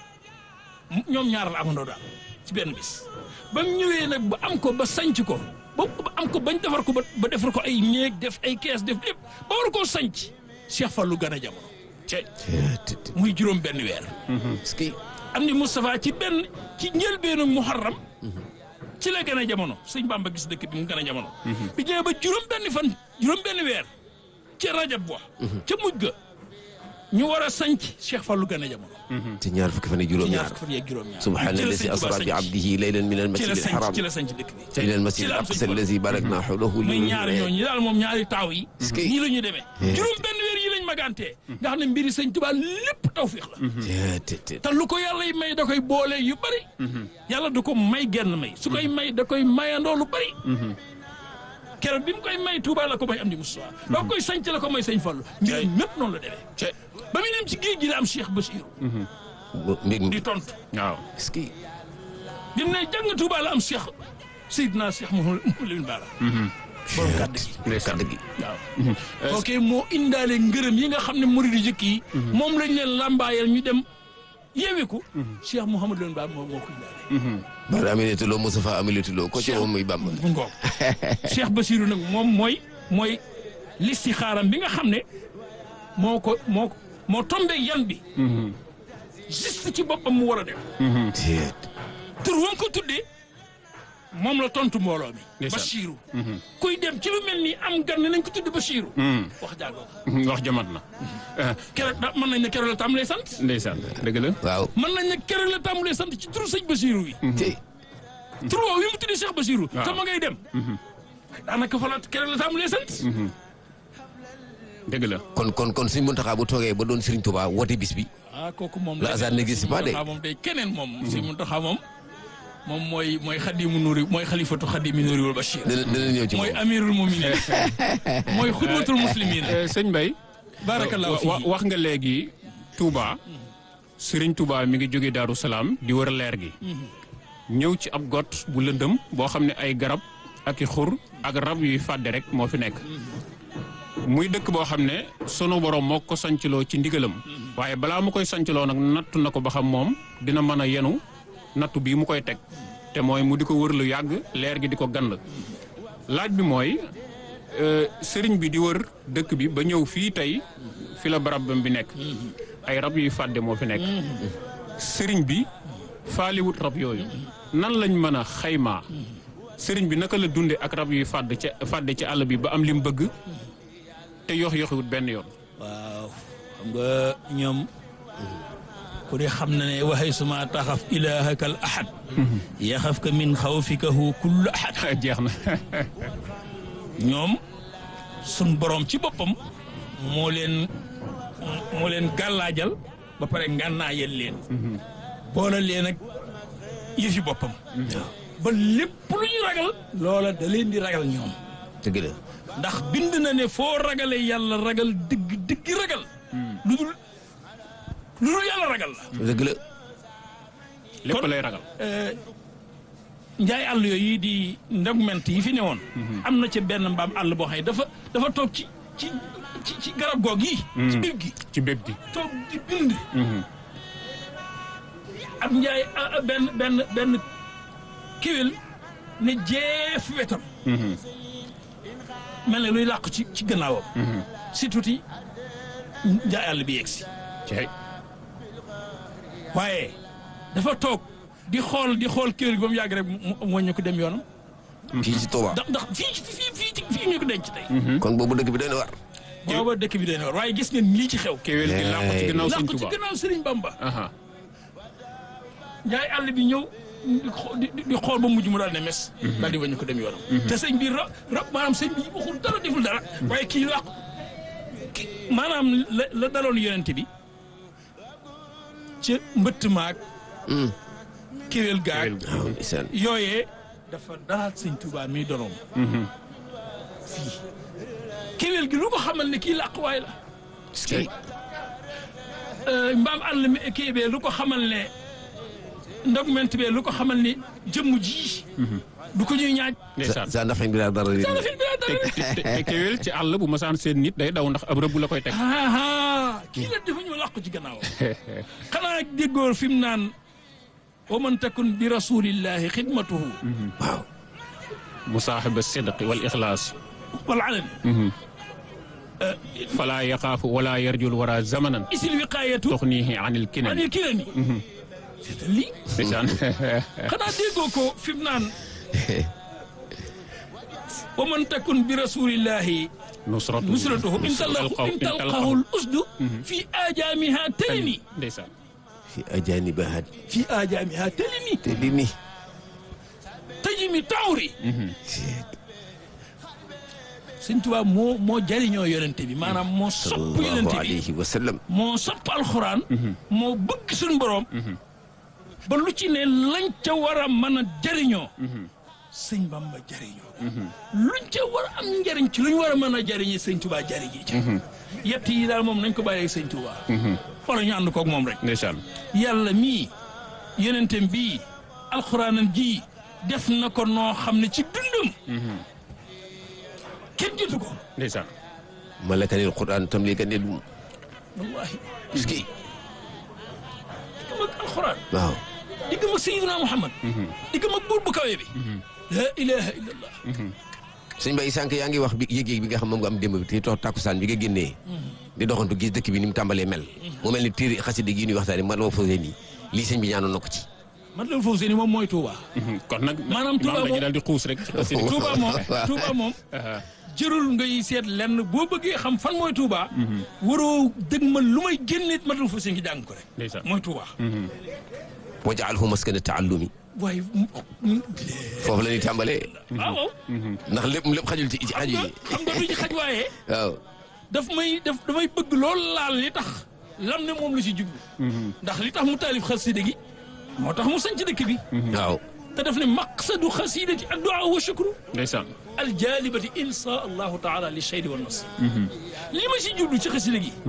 ñoom ñaar la amandoo daal ci benn bis ba mu ñëwee nag ba am ko ba sanc ko ba ba am ko bañ defar ko ba ba defar ko ay néeg def ay kees def lépp ba war koo sanc Cheikh Fallou gën a jamono Cee- muy juróom benn weer est-ce que am ni Moustapha ci benn ci njëlbeenu muharram ci la gën a jamono sëñ Bamba gis dëkk bi mu gën a jamono bi ñëwee ba juróom benn fan juróom benn weer ca rajab wa ca mujj ga ñu war a sanc Cheikh Fallou gën a jamono te ñaar fukki fan ak ci ñaar juróom-ñaar fukki fan yeeg juróom-ñaar subhaana ci la allazi sëñ Tuubaa asra bi sanc. abdihi laylan min al ci masjid la al sanc haram ci la sanc dëkk bi ila al ci masjid la al am sëñ aqsa Fallu. allazi barakna hawlahu muy ñaari ñooñu daal moom ñaari taaw yi Est-ce que- nii la ñu demee juróom benn weer yi lañ magantee nga xam ne mbiri sëñ Tuubaa lépp tawfiix la te te te lu ko yàlla yi may da koy boole yu bëri yàlla du ko may genn may su koy may da koy mayandoo lu bëri keroog bi mu koy may Touba la ko may am di Moustapha doo koy sanc la ko may sëñ Fallu mbiram mépp noonu la demee ce ba muy dem ci géej gi la am Cheikh Bachir mbég mi di tontu waaw est-ce que bi mu ne jàng Touba la am Cheikh Seydina Cheikh Mouhamadou Lamine Bara borom kàddu gi ndeysaan kàddu gi waaw ok moo indaale ngërëm yi nga xam ne murid yu jëkk yi moom lañ leen làmbaayal ñu dem yeewiku Cheikh Mouhamadou Lamine Bara moo moo ko indaale bara aminatu loo Mustafa aminatu loo ko ci moom muy Bàmba bu ngoog Cheikh Bassirou nag moom mooy mooy listixaaram bi nga xam ne moo ko moo moo tombé yan bi juste ci boppam mu war a def te tur wam ko tuddee moom la tontu mbooloo mi Ndeysaan. Bassirou kuy dem ci lu mel nii am gan ne nañ ko tudde Bassirou wax jàngoo wax jamat na keroog da mën nañ ne keroog la tàmbalee sant ndeysaan dëgg la waaw mën nañ ne keroog la tàmbalee sant ci turu sëñ Bassirou yi te tur woowu yi mu tuddee Cheikh Bassirou Waaw. te ma ngay dem daanaka fa la keroog la tàmbalee sant dëgg la kon kon kon Sëriñ Muntaxa bu toogee ba doon Sëriñ Tuubaa woote bis bi ah kooku moom Le hasard n'existe pas de. moom day keneen moom si Muntaxa moom moom mooy mooy xadimu nuuri mooy xalifatu xadimi nuuri wal Bachir dana dana ñëw ci mooy moom amirul muminin mooy xudwatul muslimin Eh, sëñ Mbaye barakallahu wa- fii wax nga léegi Touba Serigne Touba mi ngi jóge Daaru Salaam di wër leer gi ñëw ci ab got bu lëndëm boo xam ne ay garab ak i xur ak rab yuy fàdde rek moo fi nekk muy dëkk boo xam ne sunu borom moo ko sancloo ci ndigalam waaye balaa mu koy sancloo nag nattu na ko ba xam moom dina mën a yenu nattu bii mu koy teg te mooy mu di ko wër lu yàgg leer gi di ko gand laaj bi mooy euh, sëriñ bi di wër dëkk bi ba ñëw fii tey fi la barabam bi nekk ay rab yuy fàdde moo fi nekk sëriñ bi faaliwut rab yooyu nan lañ mën a xaymaa sëriñ bi naka la dunde ak rab yuy fàdd ca fàdde ci àll bi ba am li mu bëgg te yox yoxiwut benn yoon waaw xam nga ñoom ku de xam na ne waxay suma taxaf ilahaka al ahad yaxafka min xawfikahu kullu ahad jeex na ñoom sun borom ci boppam moo leen moo leen gàllaajal ba pare ngànnaayal leen boole leen ak yëfi boppam ba lépp lu ñu ragal loola da leen di ragal ñoom dëgg la ndax bind na ne foo ragale yàlla ragal dëgg dëgg ragal lu dul lu dul yàlla ragal la dëgg la lépp Kon- lay ragal njaay àll yooyu di ndogment yi fi newoon am na ca benn mbaam àll boo xam ne dafa dafa toog ci ci ci ci garab goog yi ci biir gi ci béb gi toog di bind ab njaay a- a- benn benn benn kiwil ne jeef wetam mel ne luy làqu ci ci gannaawam si tuuti njaay àll bi yegsi cey waaye dafa toog di xool di xool kiwil gi ba mu yàgg rek mu mu ñu ko dem yoonam fii ci Tuubaa ndax ndax fii ci fii fii ci fii ñu ko denc tey kon boobu dëkk bi doy na war booba dëkk bi dañ war waaye gis ngeen lii ci xew kéwél gi làqu ci ginnaaw sëñ làqu ci Tuubaa gannaaw Sëriñ Bamba aha njaay àll bi ñëw di xo- di di xool ba mujj mu daal ne mes daal di wañu ko dem yoonam te sëñ bi ra ra maanaam sëñ bi waxul dara deful dara waaye kii làqu ki maanaam la la daloon yonente bi ca mbëtt maag kéwél gaag kéwél gi waaw ndeysaan yooyee dafa dalaat sëñ Tuubaa mi donoom fii kéwél gi lu ko xamal ne kii làquwaay la est-ce que Euh, mbaam àll mi kii bee lu ko xamal ne ndogment bee lu ko xamal ne jëmm ji du ko ñuy ñaaj ndeysaan sa ndax bi laa dara dara fi bi te te- te kéwél ci àll bu masaan seen nit day daw ndax ab rëbb la koy teg aa kii la dafa ñëw làqu ci gannaaw xanaa déggóor fi mu naan wa man takun bi rasulillahi xidmatuhu waaw musaaxiba sidqi wal ixlaas wal alani fala yaxaafu wala yarjul wara zamanan isil wiqayatu tuxnihi anil kinan anil kirani c'est lii ndeysaan xanaa déggoo ko fi mu naan wa man takun bi rasulillahi nusratu nusratuhu in talaqahu in talqahu al usdu fi ajaamiha talimi ndeysaan fi ajaanibaha fi ajaamiha talimi te li ni tajimi tawri sëñ Tuubaa moo moo jariñoo yonente bi maanaam moo sopp sallallahu yonente bi alayhi wa sallam moo sopp alxuraan moo bëgg suñu borom ba lu ci ne lañ ca war a mën a jariñoo sëñ Bamba jariñoo luñ ca war a am njariñ ci luñ war a mën a jariñee sëñ Tuubaa jariñi ci yett yi daal moom nañ ko bàyyee sëñ Tuubaa wala ñu ànd koog moom rek ndeysaan yàlla mii yonentem bii alxuraanam ji def na ko noo xam ne ci dundam kenn jotu ko ndeysaan malakanil quran tam li kan dum wallahi ski diggam ak alxuraan waaw diggam ak Seydina Muhammad diggam ak buur bu kawe bi la ilaha illallah sëñ Bay sànq yaa ngi wax bi yëg-yëg bi nga xam moom nga am démb bi te tox takkusaan bi nga génnee di doxantu gis dëkk bi ni mu tàmbalee mel mu mel ni téere xasida gi ñuy waxtaane man ma fausé nii lii sëñ bi ñaanoon na ko ci man la foofu seeni moom mooy Touba kon nag Maanaam Touba dañuy moom- daal di xuus rek ci xasida gi. Touba moom waaw. Touba moom jërul ngay seet lenn boo bëggee xam fan mooy Touba waroo dëgg ma lu may génneet ma la foofu seen ngi jàng ko rek ndeysaan mooy Touba wajaalhu maskana taallumi waaye foofu la ñuy tàmbalee waaw waaw ndax lépp lépp xajul ci ci xaju yi xam nga du ci xaj waaye waaw daf may daf damay bëgg lool laal li tax lam ne moom la si jublu ndax li tax mu taalif xasida gi moo tax mu sanc dëkk bi waaw te daf ne maqsadu xasidati addu'a wa shukru ndeysaan aljalibati insha allahu taala li shaydi wa nasr li ma si jublu ci xasida gi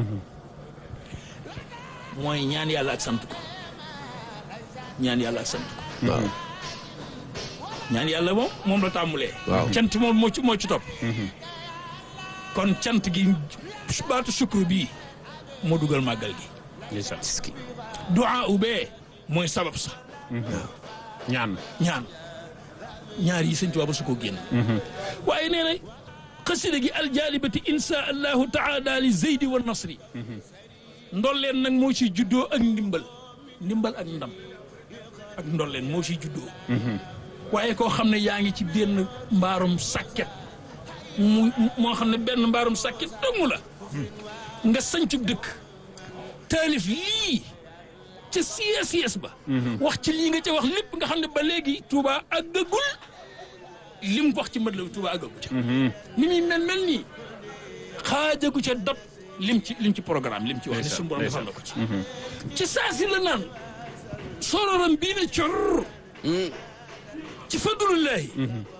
mooy ñaan yàlla ak sant ko ñaan yàlla ak sant ko waaw ñaan yàlla moom moom la tàmmulee Waaw. cant moom moo ci moo ci topp kon cant gi baatu shukru bii moo dugal màggal gi ndeysaan ski du'a ubee mooy sabab sa ñaan ñaan ñaar yi sëñ Tuubaa ba su ko génn waaye nee na xasida gi aljalibati insha allahu taala li zeydi wa nasri ndolleen nag moo ciy juddoo ak ndimbal ndimbal ak ndam ak ndolleen moo ciy juddoo waaye koo xam ne yaa ngi ci benn mbaarum sàkket mu moo xam ne benn mbaarum sàkket dëngu la nga sañcub dëkk taalif lii ca CSS ba wax ci lii nga ca wax lépp nga xam ne ba léegi Touba àggagul lim wax ci mët la Touba àggagu ca ni muy mel mel nii xaajagu ca dab lim ci lim ci programme lim ci wax ne suñu borom defal na ko ci ci saa si la naan sororam bii ne cor ci fadlullahi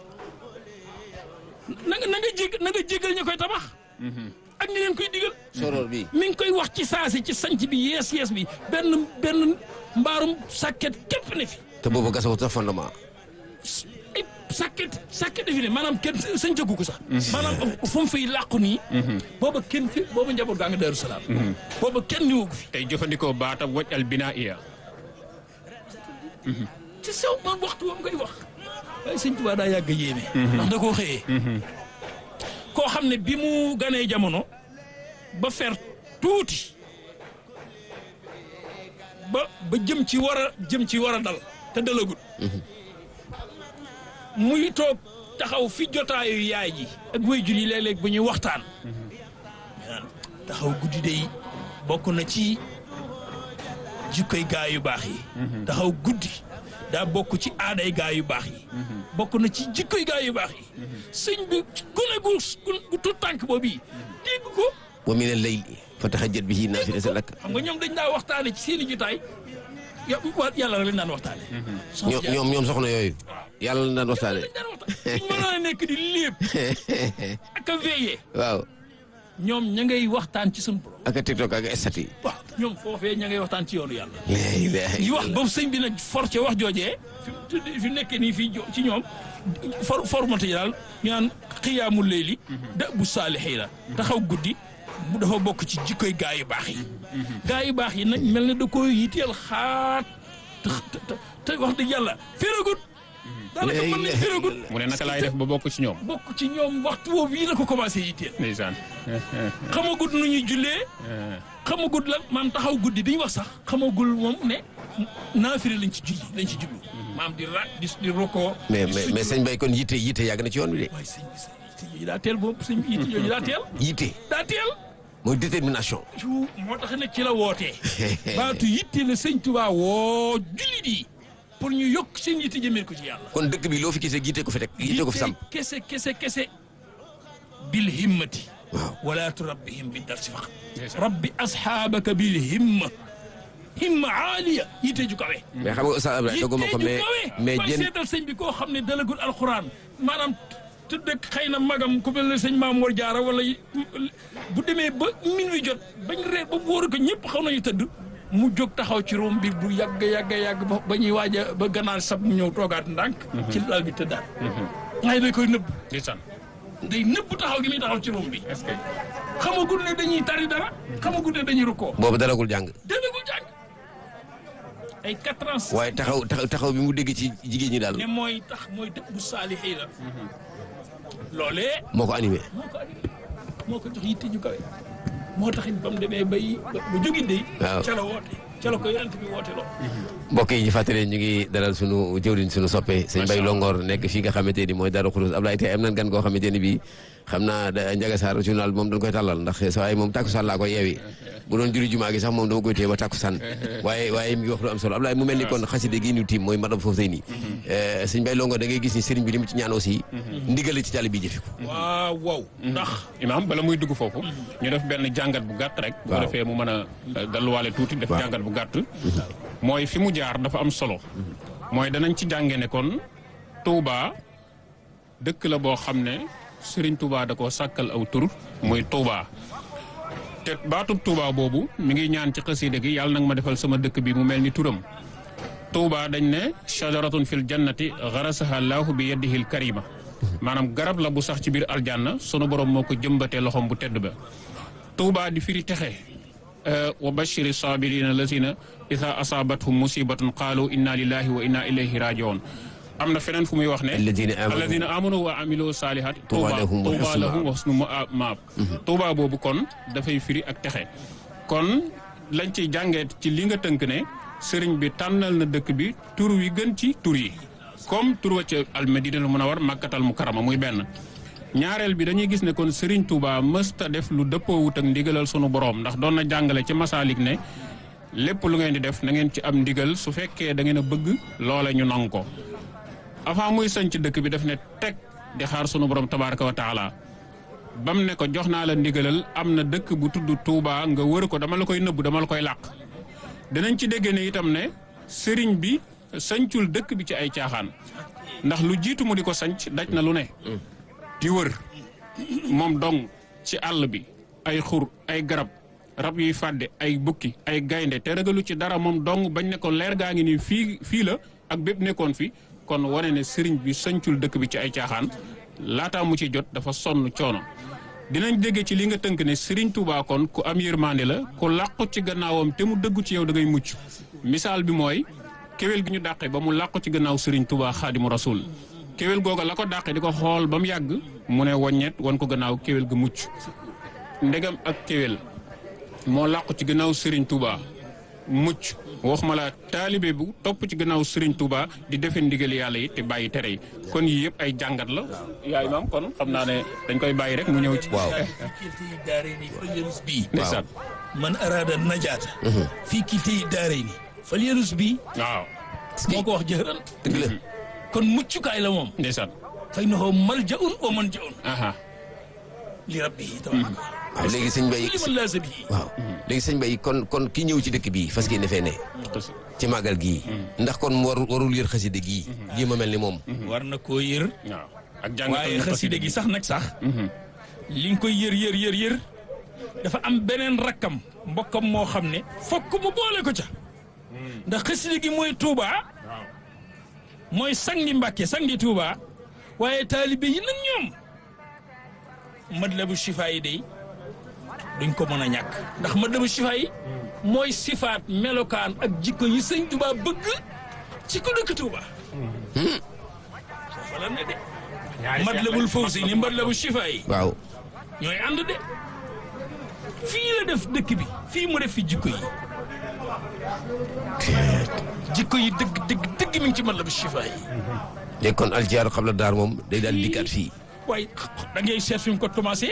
na nga na nga jég na nga jégal ña koy tabax ak ñi leen koy digal soror bi mi ngi koy wax ci saasi ci sanc bi yees yees bi benn benn mbaarum sàkket képp ne fi te boobu gasawu sax fondement ay sàkket sàkket ne fi ne maanaam kenn sañcagu ko sax maanaam fu mu fiy làqu nii booba kenn fi booba njaboot gaa nga Daaru Salaam booba kenn niwu ko fi tey jëfandikoo baatab waj al binaa iya ci sew man waxtu woom ngay wax waaye sëñ Tuubaa daa yàgg a yéeme ndax da koo xëyee koo xam ne bi mu ganee jamono ba fer tuuti ba ba jëm ci war a jëm ci war a dal te dalagut muy toog taxaw fi jotaayu yaay ji ak waajur yi léeg-léeg bu ñuy waxtaan naan taxaw guddi day bokk na ci jikkoy gaa yu baax yi taxaw guddi daa bokk ci aaday gaa yu baax yi bokk na ci jikkoy gaa yu baax yi sëñ bi gune gu gu tut tànk boobu yi dégg ko wa min al layli fa tahajjat bihi naafilatan lak xam nga ñoom dañ daa waxtaane ci seen i jotaay yo- waa yàlla rek lañ daan waxtaane ñoom ñoom ñoom soxna yooyu yàlla la daan waxtaane dañ daan waxtaan suñ mënoon a nekk di léeb ak a veillé waaw ñoom ña ngay waxtaan ci suñu borom ak a tiktok ak a estati waaw ñoom foofee ña ngay waxtaan ci yoonu yàlla la ilaha yi wax illallah. boobu sëñ bi nag forcé wax joojee fi fi mu nekkee nii fii jo- ci ñoom for formate yi daal ñu naan xiyaamul layli da bu saalixiina taxaw guddi mu dafa bokk ci jikkoy gaa yu baax yi gaa yu baax yi nag mel na da koy yiteel xaat te te te wax dëgg yàlla féragut daanaka mën nañ féragut mu ne naka laay def ba bokk ci ñoom bokk ci ñoom waxtu woowu yi la ko commencé yitteel ndeysaan xamagut nu ñuy jullee xamagut lan maam taxaw guddi bi ñu wax sax xamagul moom ne naafiri lañ ci julli lañ ci jublu maam di ra di di rokoo mais di mais sujjóot. mais sëñ Bay kon yitte yitte yàgg na ci yoon bi de waaye sëñ bi sëñ yitte jooju daa teel boobu sëñ bi yitte jooju daa teel yitte daa teel mooy détermination yu moo tax nag ci la wootee baatu yitte la sëñ Tuubaa woo jullit yi pour ñu yokk seen yitte jëmee ko ci yàlla kon dëkk bi loo fi gisee yitte ko fi teg yitte ko fi samp kese kese kese bil himmati waaw wala turabbihim bi darsi faqat rabbi asxaabaka bil himma himma aaliya yitte ju kawe mais xam nga Oustaz Abdoulaye dogguma ko mais mais mais jën seetal sëñ bi koo xam ne dalagul alxuraan maanaam tëdd ak xëy na magam ku mel ne sëñ Maam Mor Jaara wala yi- bu demee ba minuit jot bañ reer ba wóor ko ñëpp xaw nañu tëdd mu jóg taxaw ci room bi bu yàgg yàgg yàgg ba ba ñuy waaj a ba gannaaw sab mu ñëw toogaat ndànk ci lal bi tëddaat waaye day koy nëbb ndeysaan day nëbb taxaw gi muy taxaw ci room bi est-ce que xamagul ne dañuy tari dara xamagul ne dañuy rukkoo boobu dalagul jàng dégagul jàng ay quatre ans waaye taxaw taxaw taxaw bi mu dégg ci jigéen ñi daal ne mooy tax mooy dëkk bu saalixi la loolee moo ko animé moo ko andi moo ko jox yitte ju kawe moo taxit ba mu demee bay ba ba jógi dey Waaw. ca la woote ca la ko yonent bi woote loo mbokk yi ñu fàttali ñu ngi dalal sunu jëwriñ sunu soppe sëñ Bay Longoor nekk fii nga xamante ni mooy Darou Khoudoss Ablaye tey am nan gan goo xamante ni bii xam naa da Njaga Saar journal moom dañ koy tàllal ndax sa waaye moom takkusaan laa koy yeewi bu doon juri jumaa gi sax moom dama koy téye ba takkusaan waaye waaye mi ngi wax lu am solo Ablaye mu mel ni kon xaside gi ñu tiim mooy madame foofu sëy nii sëñ Bay Longoor da ngay gis ni sëriñ bi li mu ci ñaan aussi ndigale ci tali bi jëfe ko waaw waaw ndax imaam bala muy dugg foofu ñu def benn jàngat bu gàtt rek bu ko Waaw. defee mu mën a dalluwaale tuuti def Waaw. jàngat bu gàtt mooy fi mu jaar dafa am solo mooy danañ ci jànge ne kon Touba dëkk la boo xam ne Serigne Touba da koo sàkkal aw tur muy Touba te baatub Touba boobu mi ngi ñaan ci xasida gi yàlla nag ma defal sama dëkk bi mu mel ni turam Touba dañ ne shajaratun fil jannati garasaha laahu bi yadihi l karima maanaam garab la bu sax ci biir aljanna sunu borom moo ko jëmbatee loxoom bu tedd ba Touba di firi texe wa bashiri sabirina lazina ida asaabathum musibatun qaalu inna lillahi wa inna ilayhi rajiun am na feneen fu muy wax ne alladina amanu alladina amanu wa amilu salihat Tuuba lahum wa tuuba husnu lahum wa husnu maab tuuba boobu kon dafay firi ak texe kon lañ ciy jàngeet ci li nga tënk ne sëriñ bi tànnal na dëkk bi tur wi gën ci tur yi comme tur wa ca almadina lu mën a war màkkatal mu karama muy benn ñaareel bi dañuy gis ne kon sëriñ Touba mësta def lu dëppoowut ak ndigalal sunu borom ndax doon na jàngale ci masaalik ne lépp lu ngeen di def na ngeen ci am ndigal su fekkee da ngeen a bëgg loola ñu nangu ko avant muy sañ ci dëkk bi daf ne teg di xaar sunu borom tabaraka wa taala bam ne ko jox naa la ndigalal am na dëkk bu tudd Touba nga wër ko dama la koy nëbbu dama la koy làq dinañ ci dégg ne itam ne sëriñ bi sañcul dëkk bi ci ay caaxaan ndax lu jiitu mu di ko sañc daj na lu ne di wër moom dong ci àll bi ay xur ay garab rab yuy fàdde ay bukki ay gaynde te ragalu ci dara moom dong bañ ne ko leer gaa ngi nii fii fii la ak bépp nekkoon fi kon wane ne sëriñ bi sañcul dëkk bi ci ay caaxaan laataa mu ci jot dafa sonn coono dinañ dégg ci li nga tënk ne sëriñ Touba kon ku am yërmande la ku làqu ci gannaawam te mu dëggu ci yow da ngay mucc misaal bi mooy kéwél gi ñu dàqe ba mu làqu ci gannaaw sëriñ Touba xaadimu rasul kéwél googa la ko dàqe di ko xool ba mu yàgg mu ne woññet wan ko gannaaw kéwél ga mucc ndegam ak kéwél moo làqu ci gannaaw Serigne Touba mucc waxuma la taalibe bu topp ci gannaaw Serigne Touba di defe ndigal yàlla yi te bàyyi tere yi kon yii yëpp ay jàngat la. yaay maam kon xam naa ne dañ koy bàyyi rek mu ñëw ci. waaw kilti daare ni falyarus bii ndeysaan man araada najaata fii kilti daare ni falyarus bii waaw moo ko wax jëhëran dëgg la kon muccukaay la moom ndeysaan fay na xoo maljaun wa manjaun aha li rabbihi tabaraka waaw léegi sëñ Bay li man laasa bii waaw léegi sëñ Bay kon kon ki ñëw ci dëkk bii fas yéene fee ne ci màggal gii ndax kon mu warul warul yër xaside gii jéem a mel ni moom war na koo yër waaw ak jàngat waaye xaside gi sax nag sax li nga koy yër yër yër yër dafa am beneen rakkam mbokkam moo xam ne fokk mu boole ko ca ndax xaside gi mooy Touba mooy sangi Mbàkke sangi Touba waaye taalibe yi nag ñoom madlabu shifa yi day duñ ko mën a ñàkk ndax madlabu shifa yi mooy sifaat melokaan ak jikko yi sëñ Touba bëgg ci ko dëkk Touba foofa la ne de madlabul fawzi ni madlabu shifa yi waaw ñooy ànd de fii la def dëkk bi fii mu def fi jikko yi jikko yi dëgg dëgg dëgg mi ngi ci madlabu shifa yi léegi kon aljiyaaru xam la daar moom day daal di dikkaat fii waaye da ngay seet fi mu ko commencé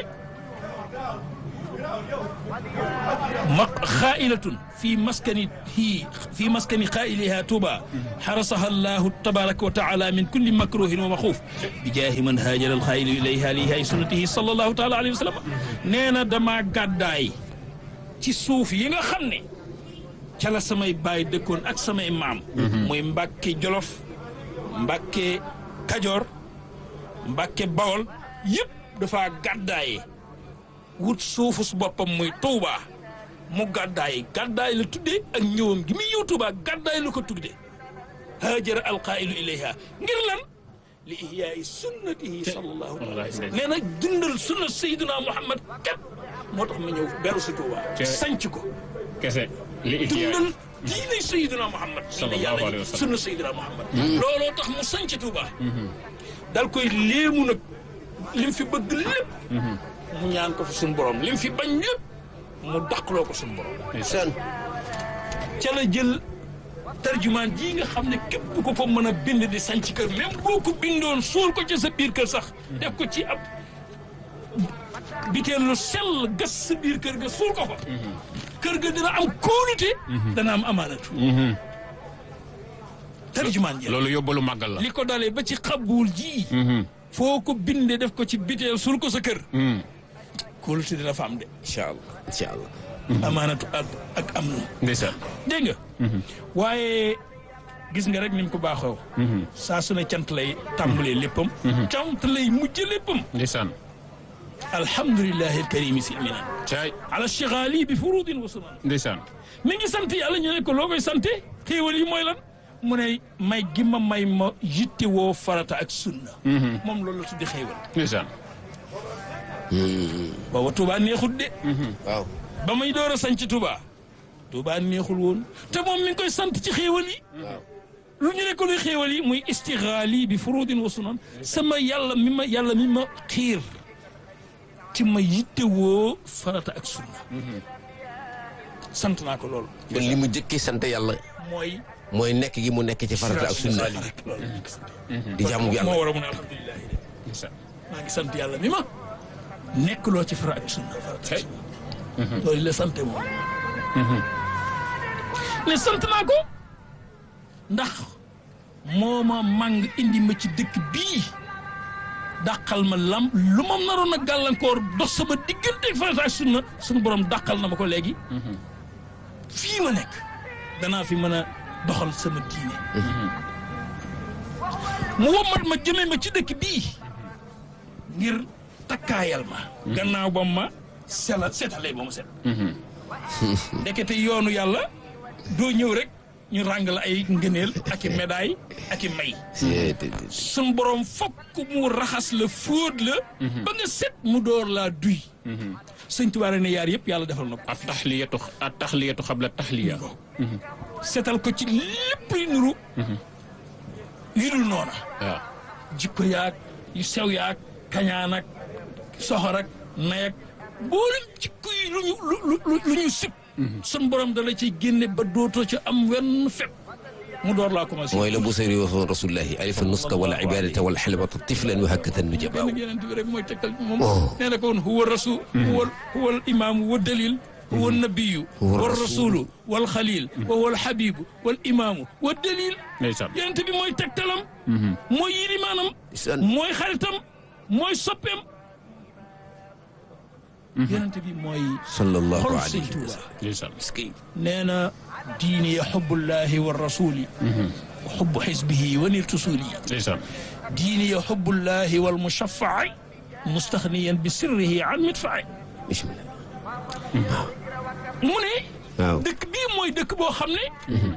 ma xaailatun fi maskani hi fi maskani xaailiha tuuba xarasaha allahu tabaraka wa taala min kulli makruhin wa maxuuf bi jaahi man haajara alxaailu ilayha lihay sunnatihi sallallahu taala alayhi wa sallam nee na dama gàddaay ci suuf yi nga xam ne ca la samay baay dëkkoon ak samay maam muy mbàkke jolof mbàkke kajoor mbàkke bawol yëpp dafa gàddaaye wut suufus boppam muy tuuba mu gàddaay gàddaay la tuddee ak ñëwam gi muy ñëw tuuba gàddaay la ko tuddee haajara alqaa'ilu ilayha ngir lan li ihyaai sunnatihi sallallahu alayhi wa sallam nee na dundal sunna sayyidina muhammad kat moo tax ma ñëw beru si tuuba sanc ko kese li ihyaa dundal diine Seydina Muhammad Sallallahu diine alayhi yàlla wa sallam. sunna Seydina Muhammad looloo tax mu sanc Touba dal koy léemu nag lim fi bëgg lépp mu ñaan ko fi suñu borom lim fi bañ lépp mu dàqloo ko suñu borom ndeysaan ca la jël tarjumaan jii nga xam ne képp ku ko mën a bind di sanc kër même boo ko bindoon suul ko ci sa biir kër sax def ko ci ab biteel lu sell gas sa biir kër ga suul ko fa kër ga dina am kóolute dana am amaanatu tarjumaan ji loolu yóbbalu màggal la li ko dalee ba ci xabuul ji foo ko bindee def ko ci biteel suul ko sa kër kóolute dina fa am de incha allah incha allah amaanatu ak ak am na ndeysaan dégg nga waaye gis nga rek ni mu ko baaxoo saa su ne cant lay tàmbalee léppam cant lay mujj léppam ndeysaan alhamdulilahi alkarimi silmina caay ala chigali bi furudin wa sunan ndeysaan mi ngi sant yàlla ñu ne ko loo koy sante xéewal yi mooy lan mu ne may gi ma may ma yitte woo farata ak sunna moom loolu la tuddi xéewal ndeysaan booba Touba neexut de waaw ba muy door a sanc Touba Touba neexul woon te moom mi ngi koy sant ci xéewal yi waaw lu ñu ne ko luy xéewal yi muy istixaali bi furudin wa sunan sama yàlla mi ma yàlla mi ma xiir ci ma yitte woo farata ak sunna sant naa ko loolu kon li mu jëkkee sant yàlla mooy mooy nekk gi mu nekk ci farata ak sunna di jaamu yàlla moo war a mun a alhamdulilahi de ndeysaan maa ngi sant yàlla mi ma nekk loo ci farata ak sunna farata ak sunna loolu la sante moom ne sant naa ko ndax moo ma màng indi ma ci dëkk bii dàqal ma lam lu ma naroon a gàllankoor dox sama diggante farata ak sunna suñu borom dàqal na ma ko léegi fii ma nekk danaa fi mën a doxal sama diine mu wommat ma jëmee ma ci dëkk bii ngir takkaayal ma gannaaw ba ma sela setalee ba mu set ndekete yoonu yàlla doo ñëw rek ñu ràng la ay ngëneel ak i médaille ak i may sun borom fokk mu raxas la fóot la ba nga set mu door laa duy sëñ Tuubaa ne yaar yëpp yàlla defal na ko at taxliyatu at taxliyatu xabla taxliya setal ko ci lépp yu nuru yu dul noona waaw jikko yaag yu sew yaag kañaan ak soxor ak nay ak boolem jikko yi lu ñu lu lu lu ñu sib sun borom da la ciy génne ba dootoo ci am wenn fet mu door laa commencé mooy la Busayri waxoon rasulullahi alifa nuska wala ibadata wala xelbata tiflan wa hakkatan nu jabaaw benn yeneen bi rek mooy tegtal moom Oh. nee na ko woon huwa rasul huwa huwa al imaamu wa dalil huwa nabiyu Huwa wa rasul. rasulu wal xalil wa huwa al xabibu wal imaamu wa dalil ndeysaan yeneen bi mooy tegtalam mooy yilimaanam Ndeysaan. mooy xaritam mooy soppeem yeneen bi mooy sallallahu xol alayhi sëñ wa Tuuba sallam ndeysaan nee na diini ya xubbullahi wa rasuli wa xubbu xisbihi wa niltu suuli ndeysaan diini ya xubbullahi wal mushaffaai mustaxniyan bi sirrihi an midfaai bismillah mu ne waaw dëkk bii mooy dëkk boo xam ne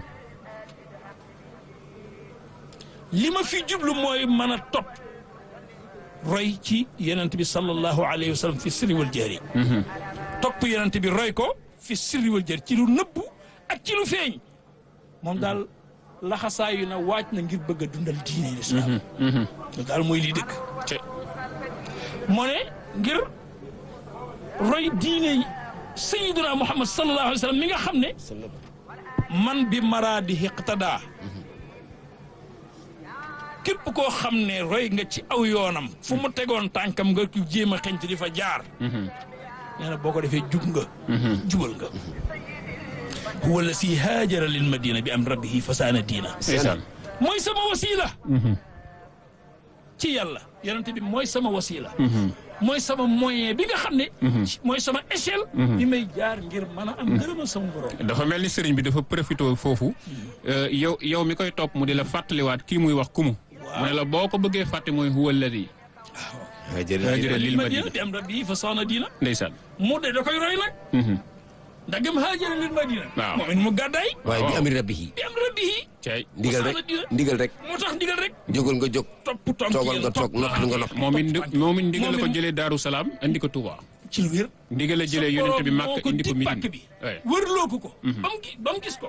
li ma fi jublu mooy mën a topp roy ci yonent bi sallallahu alayhi wa sallam fi sirri wal jahri topp yonent bi roy ko fi sirri wal jahri ci lu nëbbu ak ci lu feeñ moom daal laxasaayu na waaj na ngir bëgg a dundal diine lislaam loolu daal mooy lii dëkk te moo ne ngir roy diine sayiduna muhammad sallallahu alayhi wa sallam mi nga xam ne man bi maraadi iqtada képp koo xam ne roy nga ci aw yoonam fu mu tegoon tànkam nga jéem a xeñtu di fa jaar nee na boo ko defee jub nga jubal nga huwa la si haajara lil madina bi am rabbihi fasaana diina ndeysaan mooy sama wasila ci yàlla yonente bi mooy sama wasila mooy sama moyen bi nga xam ne mooy sama échelle bi may jaar ngir mën a am ngërëmal sama borom dafa mel ni sëriñ bi dafa profité foofu euh, yow yow mi koy topp mu di la fàttaliwaat kii muy wax kumu mu ne la boo ko bëggee fàtte mooy huwa alladi waaw jërëjëf Haajara lil madina madina bi am rabbihi fasaana diina ndeysaan mu de da koy roy nag ndagam haajara lil madina Waaw. moom it mu gàddaay waaye bi amri rabbihi bi am rabbihi cay ndigal rek fasaana diina ndigal rek moo tax ndigal rek jógal nga jóg topp tonk toogal nga toog noppi nga noppi moom it ndi- moom it ndigal la ko Moom it- jëlee Daaru Salaam andi ko Touba ci lu wér ndigal la jëlee yonente bi Màkka indi ko pàkk Midina bi Ouais. wërloo ko ko ba mu gi- ba mu gis ko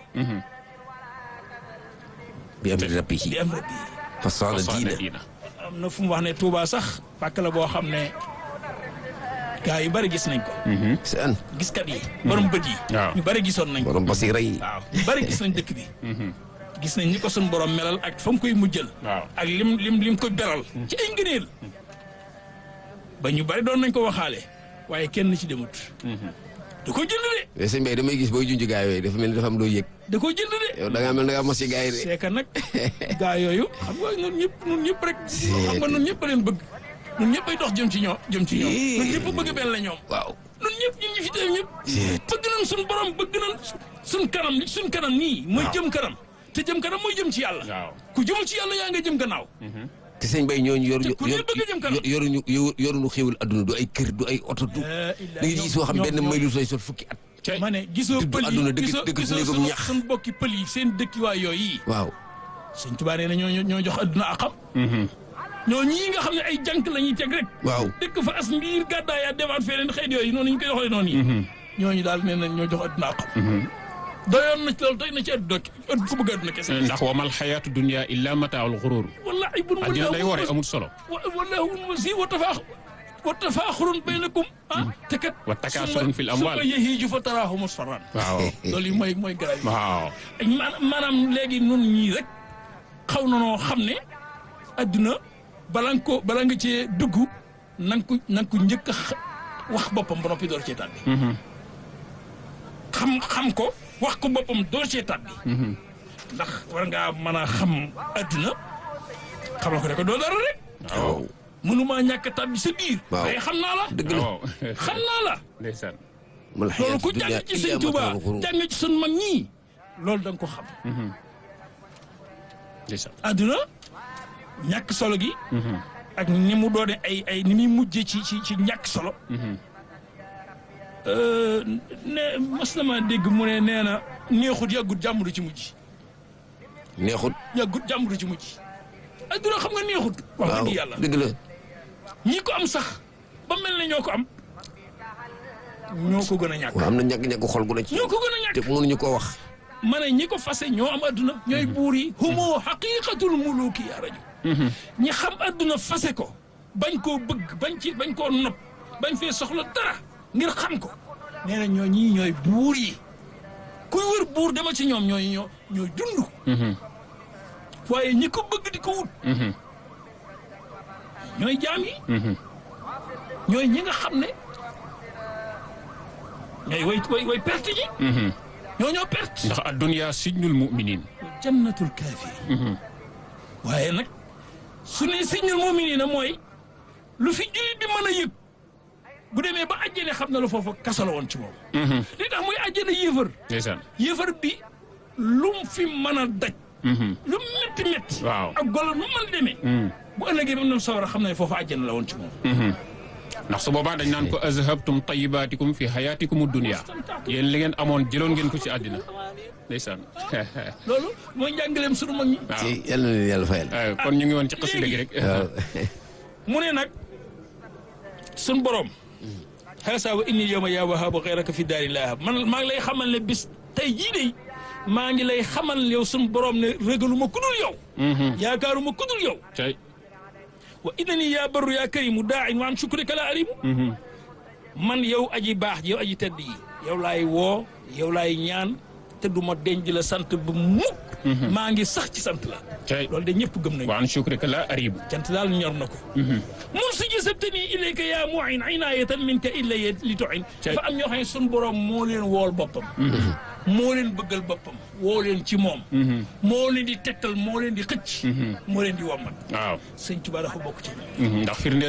bi amri rabbihi bi am rabbi fasaana Fasaana diina diina am na fu mu wax ne Touba sax pàkk la boo xam ne gaa yu bari gis nañ ko seen giskat yi borom bët yi Waaw. ñu bari gisoon nañ ko borom basira yi waaw ñu bari gis nañ dëkk bi gis nañ ni ko suñ borom melal ak fa mu koy mujjal waaw ak lim lim lim ko beral ci ay ngëneel ba ñu bari doon nañ ko waxaale waaye kenn ci demut da ko jënd de mais sëñ Mbaye damay gis booy junj gaa yooyu dafa mel ni dafa am loo yëg da ko jënd de yow da ngaa mel da ngaa mos ci gaa yi de c'est que nag gaa yooyu xam nga ñun ñëpp ñun ñëpp rek xam nga ñun ñëpp a leen bëgg ñun ñëpp ay dox jëm ci ñoom jëm ci ñoom ñun ñëpp a bëgg benn la ñoom waaw ñun ñëpp ñun ñu fi teew ñëpp bëgg nañ suñ borom bëgg nañ suñ kanam suñ kanam nii mooy jëm kanam te jëm kanam mooy jëm ci yàlla waaw ku jëmul ci yàlla yaa nga jëm gannaaw te sëñ Mbaye ñooñu yor Te ku ne bëgg a jëm kanam. yoruñu yoruñu xéwal adduna du ay kër du ay oto du da ngay gis soo xam benn may lu sooy sol fukki at cay ma ne gisoo Dëddu pël àdduna yi dëgg- gisoo dëgg su gisoo néegum suñu ñax. suñ bokki pël yi seen dëkkiwaay yooyu yi waaw sëñ Tuubaa nee na ñoo ñoo jox adduna ak xam ñoo ñii nga xam ne ay jànk la ñuy teg rek waaw dëkk fa as mbiir gàddaay yaa demaat feneen xeet yooyu noonu ñu koy doxalee noonu yi ñooñu daal nee nañ ñoo jox adduna ak xam doyoon na ci loolu doy na ci adduna adduna ku bëgg adduna kese ndax wamal xayaatu dunia illa mataaul xurur wallahi bun addina day ware amul solo wallahu wasi wa tafaax wa tafaaxurun baynakum ah te kat Wa takaasurun fil amwaal. summa yahiiju fa taraahu musfarran waaw loolu yi mooy mooy garab yi waaw ak ma- maanaam léegi nun ñii rek xaw na noo xam ne adduna bala nga ko bala nga cee dugg na nga ko na nga ko njëkk a xa- wax boppam ba noppi door cee tàbbi xam xam ko wax ko boppam door cee tàbbi ndax war ngaa mën a xam adduna xam la ko rek doo dara rek waaw mënumaa ñàkk a tàbbi sa biir Waaw. waaye xam naa la dëgg la waaw xam naa la ndeysaan mal loolu xayaatu ku dunya jàng ci illa sëñ Tuubaa mataaul ghurur jàng ci sun mag ñii loolu da nga ko xam ndeysaan adduna ñàkk solo gi ak ni mu doone ay ay ni muy mujje ci ci ci ñàkk solo Euh, ne mas na ma dégg mu ne nee na neexut yàggut jàmm du ci mujj neexut yàggut jàmm du ci mujj adduna xam nga neexut wax waaw dëgg yàlla dëgg la ñi ko am sax ba mel ne ñoo ko am ñoo ko gën a ñàkk waaw am na ñàkk-ñàkk xol gu na ci ñoo ko gën a ñàkk te mënuñu koo wax ma ne ñi ko fase ñoo am adduna ñooy buur yi humo xaqiqatul muluki ya rajo ñi xam adduna fase ko bañ koo bëgg bañ ci bañ koo nopp bañ fee soxla dara ngir xam ko nee na ñoo ñii ñooy buur yi kuy wër buur dama ci ñoom ñooy ñoo ñooy dund waaye ñi ko bëgg di ko wut ñooy jaam yi ñooy ñi nga xam ne ñooy way way way perte ji ñoo ñoo perte ndax addunya sijnul muminin jannatul kaafiri waaye nag su ne signal mu'minina mooy lu fi jullit bi mën a yëg bu demee ba àjjane xam na lu foofu kaso la woon ci moom li tax muy àjjane yéefar ndeysaan yéefar bi lum fi mën a daj lu métti métti Waaw. ak golo nu mën demee bu ëllëgee ba mu dem sawara xam ne foofu àjjane la woon ci moom ndax su boobaa dañ naan ko azhabtum tayibaatikum fi hayatikum dunia yéen li ngeen amoon jëloon ngeen ko ci àddina ndeysaan loolu mooy njàngaleem sunu mag ñi waaw ci yàlla na leen yàlla fayal Eh, kon ñu ngi woon ci xasida gi rek waaw mu ne nag sun borom xaasa wa inni yowma yaa wahaabu xeyraka fi daari laa man maa ngi lay xamal ne bis tey jii de maa ngi lay xamal yow sun borom ne régaluma ku dul yow yaakaaruma ku dul yow cay wa innani yaa barru yaa karimu daain wa an shukrika la arimu man yow aji baax yow aji tedd yi yow laay woo yow laay ñaan te du ma denc la sant ba mukk maa ngi sax ci sant la tey loolu de ñëpp gëm nañu wa an shukrika la aribu cant daal ñor na ko mun si gisabtani ilayka yaa muin inaayatan minka illa li tuin Cey. dafa am ñoo xam ne sun borom moo leen wool boppam moo leen bëggal boppam woo leen ci moom moo leen di tegtal moo leen di xëcc moo leen di wommat waaw sëñ Tuubaa dafa bokk ci ndax firnde